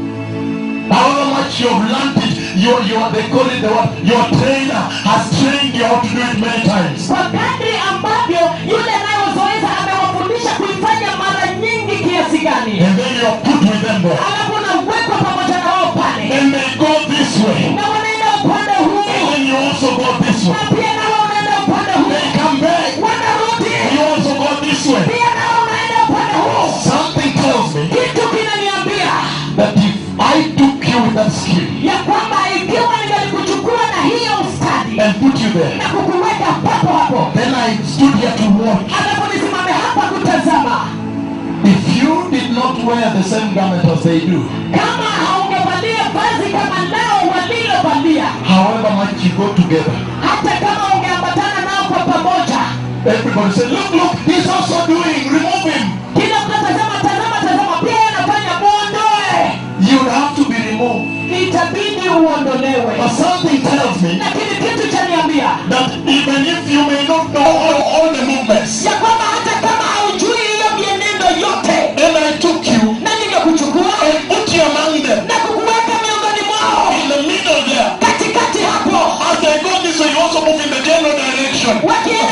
However much you have learned it, your your they call it the what your trainer has trained you how to do it many times. kwa kadri ambavyo yule anayozoeza amewafundisha kuifanya mara nyingi kiasi gani And then you are put with them there. alafu unawekwa pamoja na wao pale And they go this way. na wanaenda upande And huu then you also go this na way. pia nao wanaenda upande huu They come back. wanarudi You also go this way. pia nao wanaenda upande huu Something tells me kitu kinaniambia that if I took you with that skill ya kwamba ikiwa ningalikuchukua na hiyo ustadi and put you there, na kukuweka papo hapo then I stood here to watch. alafu nisimame hapa kutazama If you did not wear the same garment as they do, kama haungevalia vazi kama nao walilovalia however much you go together, hata kama ungeambatana nao kwa pamoja everybody said, look, look, he's also doing, remove him. kila mkatazama tazama tazama pia anafanya muondoe You would have to be removed. itabidi uondolewe But something tells me lakini kitu chaniambia that even if you may not know all, all the movements, ya kwamba hata kama haujui hiyo mienendo yote and I took you na ningekuchukua and put you among them na kukuweka miongoni mwao in the middle there. katikati hapo As they go this way, you also move in the general direction. wakienda